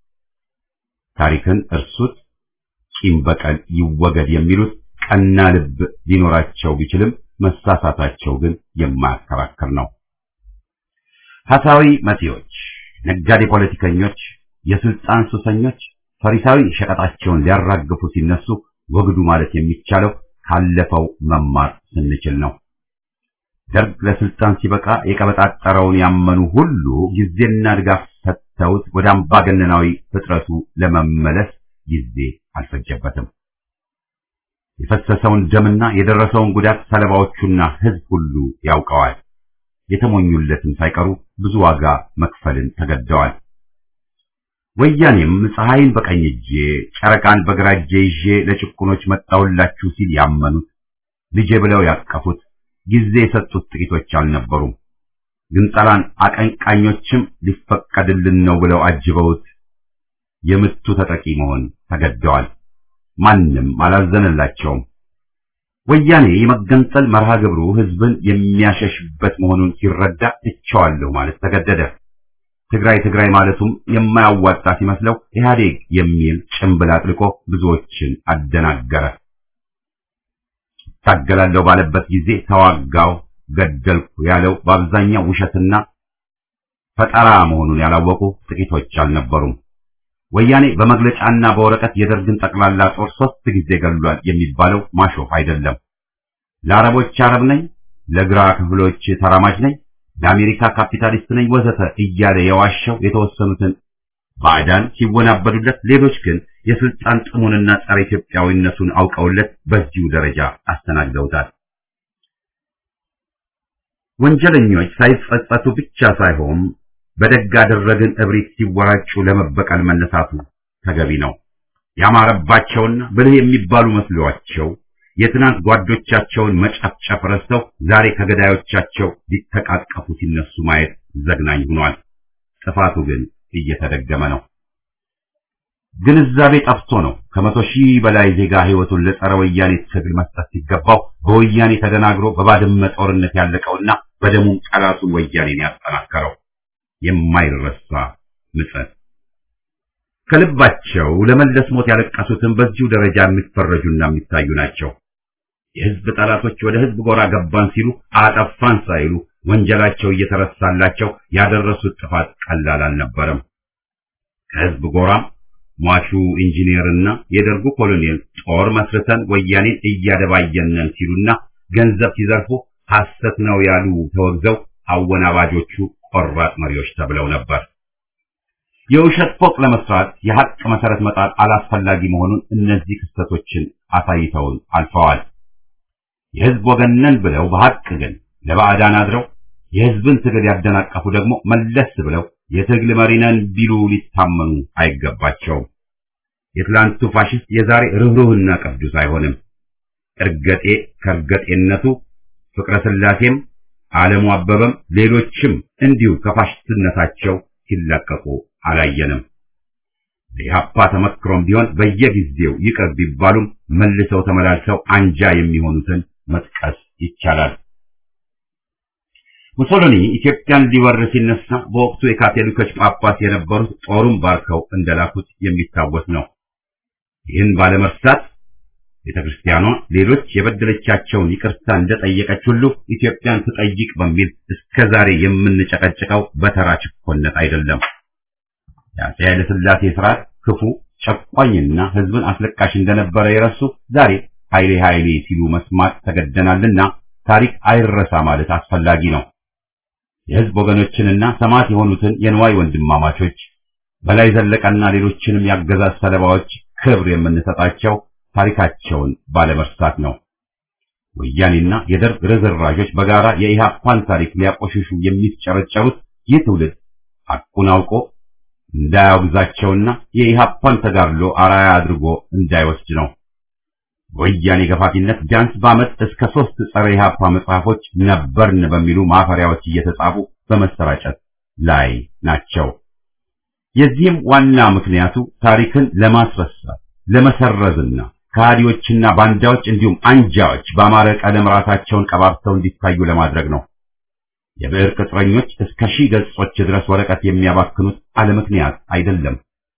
S1: ታሪክን እርሱት፣ ቂም በቀል ይወገድ የሚሉት ቀና ልብ ሊኖራቸው ቢችልም መሳሳታቸው ግን የማያከራክር ነው። ሐሳዊ መሲዎች፣ ነጋዴ ፖለቲከኞች፣ የስልጣን ሱሰኞች ፈሪሳዊ ሸቀጣቸውን ሊያራግፉ ሲነሱ ወግዱ ማለት የሚቻለው ካለፈው መማር ስንችል ነው። ደርግ ለስልጣን ሲበቃ የቀበጣጠረውን ያመኑ ሁሉ ጊዜና ድጋፍ ሰጥተውት ወደ አምባገነናዊ ፍጥረቱ ለመመለስ ጊዜ አልፈጀበትም። የፈሰሰውን ደምና የደረሰውን ጉዳት ሰለባዎቹና ሕዝብ ሁሉ ያውቀዋል። የተሞኙለትም ሳይቀሩ ብዙ ዋጋ መክፈልን ተገደዋል። ወያኔም ፀሐይን በቀኝ እጄ ጨረቃን በግራ እጄ ይዤ ለጭቁኖች መጣሁላችሁ ሲል ያመኑት ልጄ ብለው ያቀፉት ጊዜ የሰጡት ጥቂቶች አልነበሩም። ግንጠላን አቀንቃኞችም ሊፈቀድልን ነው ብለው አጅበውት የምቱ ተጠቂ መሆን ተገደዋል። ማንም አላዘነላቸውም። ወያኔ የመገንጠል መርሃ ግብሩ ህዝብን የሚያሸሽበት መሆኑን ሲረዳ እቸዋለሁ ማለት ተገደደ። ትግራይ ትግራይ ማለቱም የማያዋጣ ሲመስለው ኢህአዴግ የሚል ጭምብል አጥልቆ ብዙዎችን አደናገረ። ታገላለሁ ባለበት ጊዜ ተዋጋው፣ ገደልኩ ያለው በአብዛኛው ውሸትና ፈጠራ መሆኑን ያላወቁ ጥቂቶች አልነበሩም። ወያኔ በመግለጫና በወረቀት የደርግን ጠቅላላ ጦር ሶስት ጊዜ ገድሏል የሚባለው ማሾፍ አይደለም። ለአረቦች አረብ ነኝ፣ ለግራ ክፍሎች ተራማጅ ነኝ፣ ለአሜሪካ ካፒታሊስት ነኝ ወዘተ እያለ የዋሸው የተወሰኑትን ባዕዳን ሲወናበዱለት፣ ሌሎች ግን የስልጣን ጥሙንና ጸረ ኢትዮጵያዊነቱን አውቀውለት በዚሁ ደረጃ አስተናግደውታል። ወንጀለኞች ሳይጸጸቱ ብቻ ሳይሆን በደግ አደረግን እብሪት ሲወራጩ ለመበቀል መነሳቱ ተገቢ ነው። ያማረባቸውና ብልህ የሚባሉ መስሏቸው የትናንት ጓዶቻቸውን መጨፍጨፍ ረስተው ዛሬ ከገዳዮቻቸው ሊተቃቀፉ ሲነሱ ማየት ዘግናኝ ሆኗል። ጥፋቱ ግን እየተደገመ ነው። ግንዛቤ ጠፍቶ ነው ከመቶ ሺህ በላይ ዜጋ ሕይወቱን ለጸረ ወያኔ ትግል መስጠት ሲገባው በወያኔ ተደናግሮ በባድመ ጦርነት ያለቀውና በደሙም ጠላቱን ወያኔን ያጠናከረው የማይረሳ ምጸት። ከልባቸው ለመለስ ሞት ያለቀሱትን በዚሁ ደረጃ የሚፈረጁና የሚታዩ ናቸው። የሕዝብ ጠላቶች ወደ ሕዝብ ጎራ ገባን ሲሉ አጠፋን ሳይሉ ወንጀላቸው እየተረሳላቸው ያደረሱት ጥፋት ቀላል አልነበረም። ከሕዝብ ጎራም ሟቹ ኢንጂነርና የደርጉ ኮሎኔል ጦር መስርተን ወያኔን እያደባየነን ሲሉና ገንዘብ ሲዘርፉ ሐሰት ነው ያሉ ተወግዘው አወናባጆቹ ቆራጥ መሪዎች ተብለው ነበር። የውሸት ፎቅ ለመስራት የሐቅ መሰረት መጣል አላስፈላጊ መሆኑን እነዚህ ክስተቶችን አሳይተውን አልፈዋል። የሕዝብ ወገን ነን ብለው በሐቅ ግን ለባዕዳን አድረው የሕዝብን ትግል ያደናቀፉ ደግሞ መለስ ብለው የትግል መሪ ነን ቢሉ ሊታመኑ አይገባቸውም። የትላንቱ ፋሽስት የዛሬ ርኅሩህና ቅዱስ አይሆንም። እርገጤ ከእርገጤነቱ ፍቅረ ሥላሴም ዓለሙ አበበም ሌሎችም እንዲሁ ከፋሽስትነታቸው ሲላቀቁ አላየንም። የኢህአፓ ተመክሮም ቢሆን በየጊዜው ይቅር ቢባሉም መልሰው ተመላልሰው አንጃ የሚሆኑትን መጥቀስ ይቻላል። ሙሶሎኒ ኢትዮጵያን ሊወር ሲነሳ በወቅቱ የካቶሊኮች ጳጳስ የነበሩት ጦሩን ባርከው እንደላኩት የሚታወስ ነው። ይህን ባለመርሳት ቤተ ክርስቲያኗ ሌሎች የበደለቻቸውን ይቅርታ እንደጠየቀች ሁሉ ኢትዮጵያን ትጠይቅ በሚል እስከ ዛሬ የምንጨቀጭቀው በተራ ችኮነት አይደለም። የአፄ ኃይለ ሥላሴ ስርዓት ክፉ ጨቋኝና ሕዝብን አስለቃሽ እንደነበረ የረሱ ዛሬ ኃይሌ ኃይሌ ሲሉ መስማት ተገደናልና ታሪክ አይረሳ ማለት አስፈላጊ ነው። የሕዝብ ወገኖችንና ሰማዕት የሆኑትን የንዋይ ወንድማማቾች በላይ ዘለቀና ሌሎችንም ያገዛዝ ሰለባዎች ክብር የምንሰጣቸው ታሪካቸውን ባለመርሳት ነው። ወያኔና የደርግ ርዝራዦች በጋራ የኢህአፓን ታሪክ ሊያቆሽሹ የሚጨረጨሩት ይህ ትውልድ ሐቁን አውቆ እንዳያወግዛቸውና የኢህአፓን ተጋድሎ አራያ አድርጎ እንዳይወስድ ነው። ወያኔ ገፋፊነት ቢያንስ በዓመት እስከ ሦስት ጸረ ኢህአፓ መጽሐፎች ነበርን በሚሉ ማፈሪያዎች እየተጻፉ በመሰራጨት ላይ ናቸው። የዚህም ዋና ምክንያቱ ታሪክን ለማስረሳት ለመሰረዝና ከሃዲዎችና ባንዳዎች እንዲሁም አንጃዎች በአማረ ቀለም ራሳቸውን ቀባብተው እንዲታዩ ለማድረግ ነው። የብዕር ቅጥረኞች እስከ ሺህ ገጾች ድረስ ወረቀት የሚያባክኑት አለ ምክንያት አይደለም።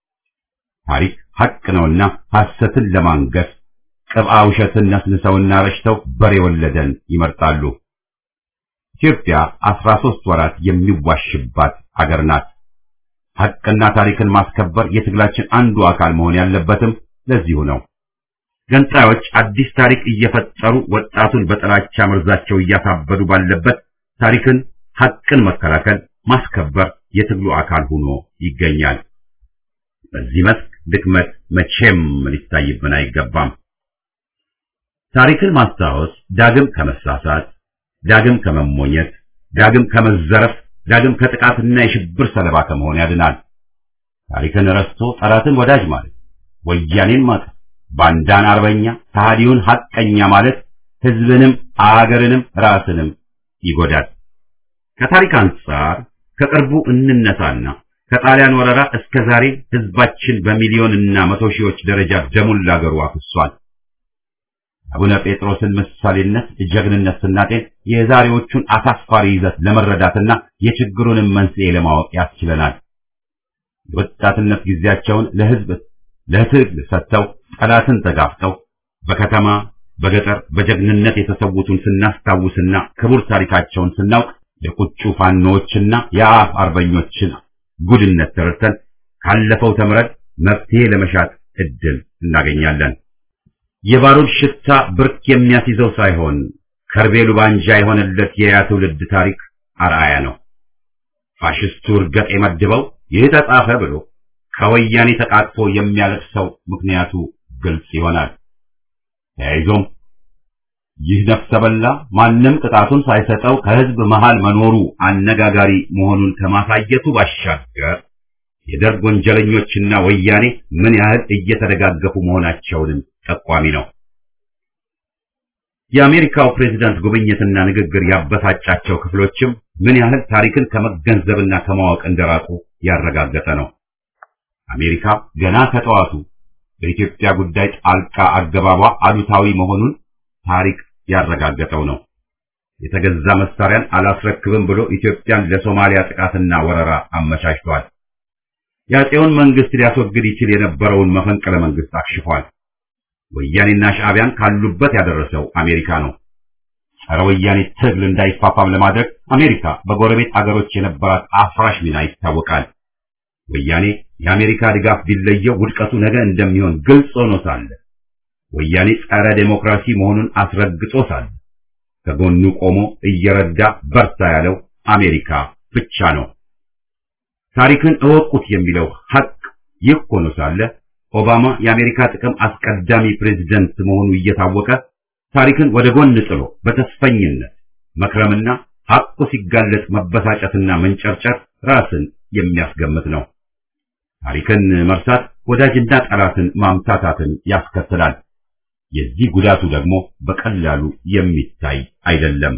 S1: ታሪክ ሐቅ ነውና ሐሰትን ለማንገስ ቅብአ ውሸትን ነስንሰውና ረሽተው በሬ ወለደን ይመርጣሉ። ኢትዮጵያ አስራ ሦስት ወራት የሚዋሽባት አገር ናት። ሐቅና ታሪክን ማስከበር የትግላችን አንዱ አካል መሆን ያለበትም ለዚሁ ነው። ገንጣዮች አዲስ ታሪክ እየፈጠሩ ወጣቱን በጥላቻ መርዛቸው እያሳበዱ ባለበት ታሪክን፣ ሐቅን መከላከል፣ ማስከበር የትግሉ አካል ሆኖ ይገኛል። በዚህ መስክ ድክመት መቼም ሊታይብን አይገባም። ታሪክን ማስታወስ ዳግም ከመሳሳት፣ ዳግም ከመሞኘት፣ ዳግም ከመዘረፍ፣ ዳግም ከጥቃትና የሽብር ሰለባ ከመሆን ያድናል። ታሪክን ረስቶ ጠላትን ወዳጅ ማለት ወያኔን ማቀፍ፣ ባንዳን አርበኛ፣ ከሃዲውን ሐቀኛ ማለት ሕዝብንም አገርንም ራስንም ይጎዳል። ከታሪክ አንጻር ከቅርቡ እንነሳና ከጣሊያን ወረራ እስከ ዛሬ ሕዝባችን በሚሊዮንና መቶ ሺዎች ደረጃ ደሙን ላገሩ አፍሷል። አቡነ ጴጥሮስን ምሳሌነት ጀግንነት ስናጤን የዛሬዎቹን አሳፋሪ ይዘት ለመረዳትና የችግሩንም መንስኤ ለማወቅ ያስችለናል። የወጣትነት ጊዜያቸውን ለህዝብ ለትግል ሰጥተው ጠላትን ተጋፍጠው በከተማ በገጠር በጀግንነት የተሰዉትን ስናስታውስና ክቡር ታሪካቸውን ስናውቅ የቁጩ ፋኖዎችና የአፍ አርበኞችን ጉድነት ተረድተን ካለፈው ተምረን መፍትሄ ለመሻት እድል እናገኛለን። የባሩድ ሽታ ብርክ የሚያስይዘው ሳይሆን ከርቤሉ ባንጃ የሆነለት የያ ትውልድ ታሪክ አርአያ ነው። ፋሽስቱ እርገጥ የመድበው ይህ ተጻፈ ብሎ ከወያኔ ተቃጥፎ የሚያለቅሰው ምክንያቱ ግልጽ ይሆናል። ተያይዞም ይህ ነፍሰ በላ ማንም ቅጣቱን ሳይሰጠው ከህዝብ መሃል መኖሩ አነጋጋሪ መሆኑን ከማሳየቱ ባሻገር የደርግ ወንጀለኞችና ወያኔ ምን ያህል እየተደጋገፉ መሆናቸውንም ጠቋሚ ነው። የአሜሪካው ፕሬዝዳንት ጉብኝትና ንግግር ያበሳጫቸው ክፍሎችም ምን ያህል ታሪክን ከመገንዘብና ከማወቅ እንደራቁ ያረጋገጠ ነው። አሜሪካ ገና ከጠዋቱ በኢትዮጵያ ጉዳይ ጣልቃ አገባቧ አሉታዊ መሆኑን ታሪክ ያረጋገጠው ነው። የተገዛ መሳሪያን አላስረክብም ብሎ ኢትዮጵያን ለሶማሊያ ጥቃትና ወረራ አመቻችቷል። የአፄውን መንግስት ሊያስወግድ ይችል የነበረውን መፈንቅለ መንግስት አክሽፏል። ወያኔና ሻዕቢያን ካሉበት ያደረሰው አሜሪካ ነው። ጸረ ወያኔ ትግል እንዳይፋፋም ለማድረግ አሜሪካ በጎረቤት አገሮች የነበራት አፍራሽ ሚና ይታወቃል። ወያኔ የአሜሪካ ድጋፍ ቢለየው ውድቀቱ ነገ እንደሚሆን ግልጽ ሆኖ ሳለ ወያኔ ጸረ ዴሞክራሲ መሆኑን አስረግጦ ሳለ ከጎኑ ቆሞ እየረዳ በርታ ያለው አሜሪካ ብቻ ነው። ታሪክን እወቁት የሚለው ሐቅ ይህ ሆኖ ሳለ ኦባማ የአሜሪካ ጥቅም አስቀዳሚ ፕሬዝደንት መሆኑ እየታወቀ ታሪክን ወደ ጎን ጥሎ በተስፈኝነት መክረምና ሐቁ ሲጋለጥ መበሳጨትና መንጨርጨር ራስን የሚያስገምት ነው። ታሪክን መርሳት ወዳጅና ጠላትን ማምታታትን ያስከትላል። የዚህ ጉዳቱ ደግሞ በቀላሉ የሚታይ አይደለም።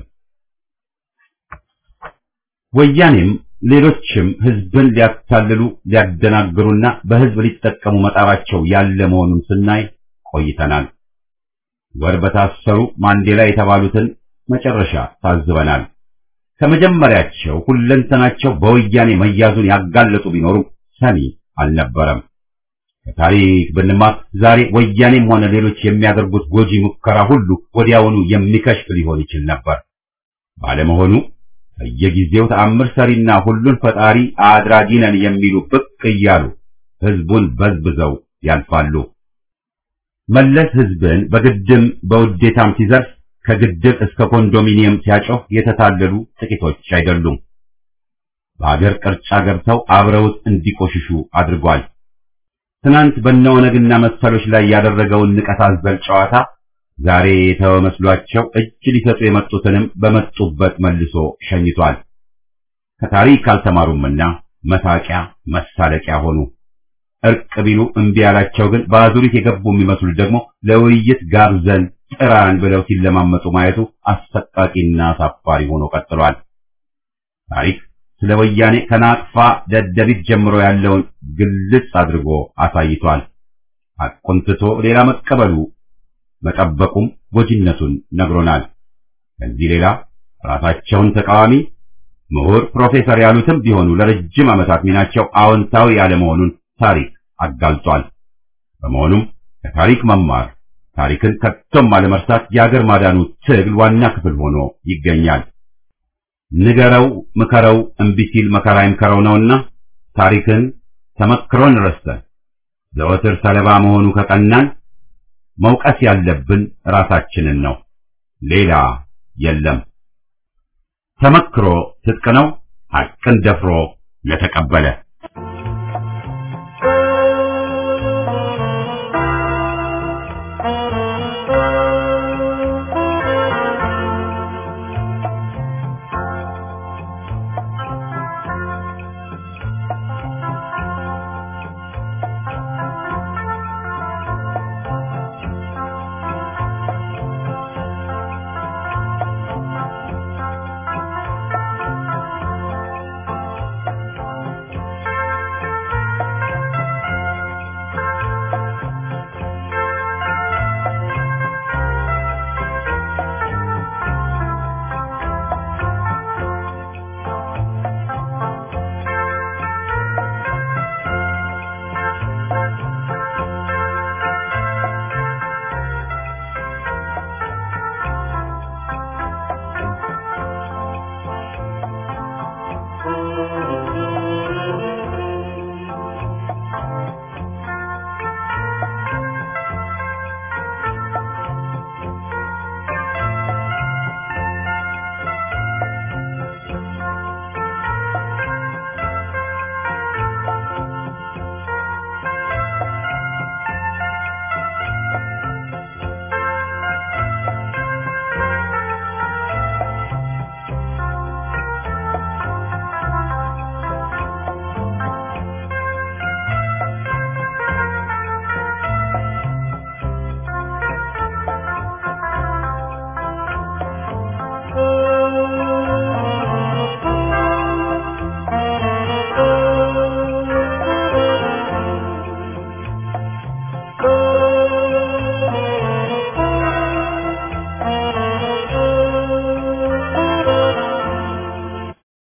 S1: ወያኔም ሌሎችም ህዝብን ሊያታልሉ ሊያደናግሩና በህዝብ ሊጠቀሙ መጣራቸው ያለ መሆኑን ስናይ ቆይተናል። ወር በታሰሩ ማንዴላ የተባሉትን መጨረሻ ታዝበናል። ከመጀመሪያቸው ሁለንተናቸው በወያኔ መያዙን ያጋለጡ ቢኖሩም ሰሚ አልነበረም። ከታሪክ ብንማር ዛሬ ወያኔም ሆነ ሌሎች የሚያደርጉት ጎጂ ሙከራ ሁሉ ወዲያውኑ የሚከሽፍ ሊሆን ይችል ነበር። ባለመሆኑ በየጊዜው ተአምር ሰሪና ሁሉን ፈጣሪ አድራጊ ነን የሚሉ ብቅ እያሉ ህዝቡን በዝብዘው ያልፋሉ። መለስ ህዝብን በግድም በውዴታም ሲዘርፍ ከግድብ እስከ ኮንዶሚኒየም ሲያጮህ የተታለሉ ጥቂቶች አይደሉም። በአገር ቅርጫ ገብተው አብረውት እንዲቆሽሹ አድርጓል። ትናንት በነወነግና መሰሎች ላይ ያደረገውን ንቀት አዘል ጨዋታ ዛሬ የተወ መስሏቸው እጅ ሊሰጡ የመጡትንም በመጡበት መልሶ ሸኝቷል። ከታሪክ አልተማሩምና መሳቂያ መሳለቂያ ሆኑ። እርቅ ቢሉ እምቢ ያላቸው ግን በአዙሪት የገቡ የሚመስሉት ደግሞ ለውይይት ጋብዘን ጥራን ብለው ሲለማመጡ ማየቱ አሰቃቂና አሳፋሪ ሆኖ ቀጥሏል። ታሪክ ስለ ወያኔ ከናቅፋ ደደቢት ጀምሮ ያለውን ግልጽ አድርጎ አሳይቷል። ሐቁን ትቶ ሌላ መቀበሉ መጠበቁም ጎጂነቱን ነግሮናል። ከዚህ ሌላ ራሳቸውን ተቃዋሚ ምሁር፣ ፕሮፌሰር ያሉትም ቢሆኑ ለረጅም ዓመታት ሚናቸው አዎንታዊ ያለመሆኑን ታሪክ አጋልጧል። በመሆኑም ከታሪክ መማር ታሪክን ከቶም አለመርሳት የአገር ማዳኑ ትግል ዋና ክፍል ሆኖ ይገኛል። ንገረው ምከረው እምቢ ሲል መከራ ይምከረው ነውና ታሪክን ተመክሮን ረስተን ዘወትር ሰለባ መሆኑ ከቀናን መውቀስ ያለብን ራሳችንን ነው፣ ሌላ የለም። ተመክሮ ትጥቅ ነው፣ ሐቅን ደፍሮ ለተቀበለ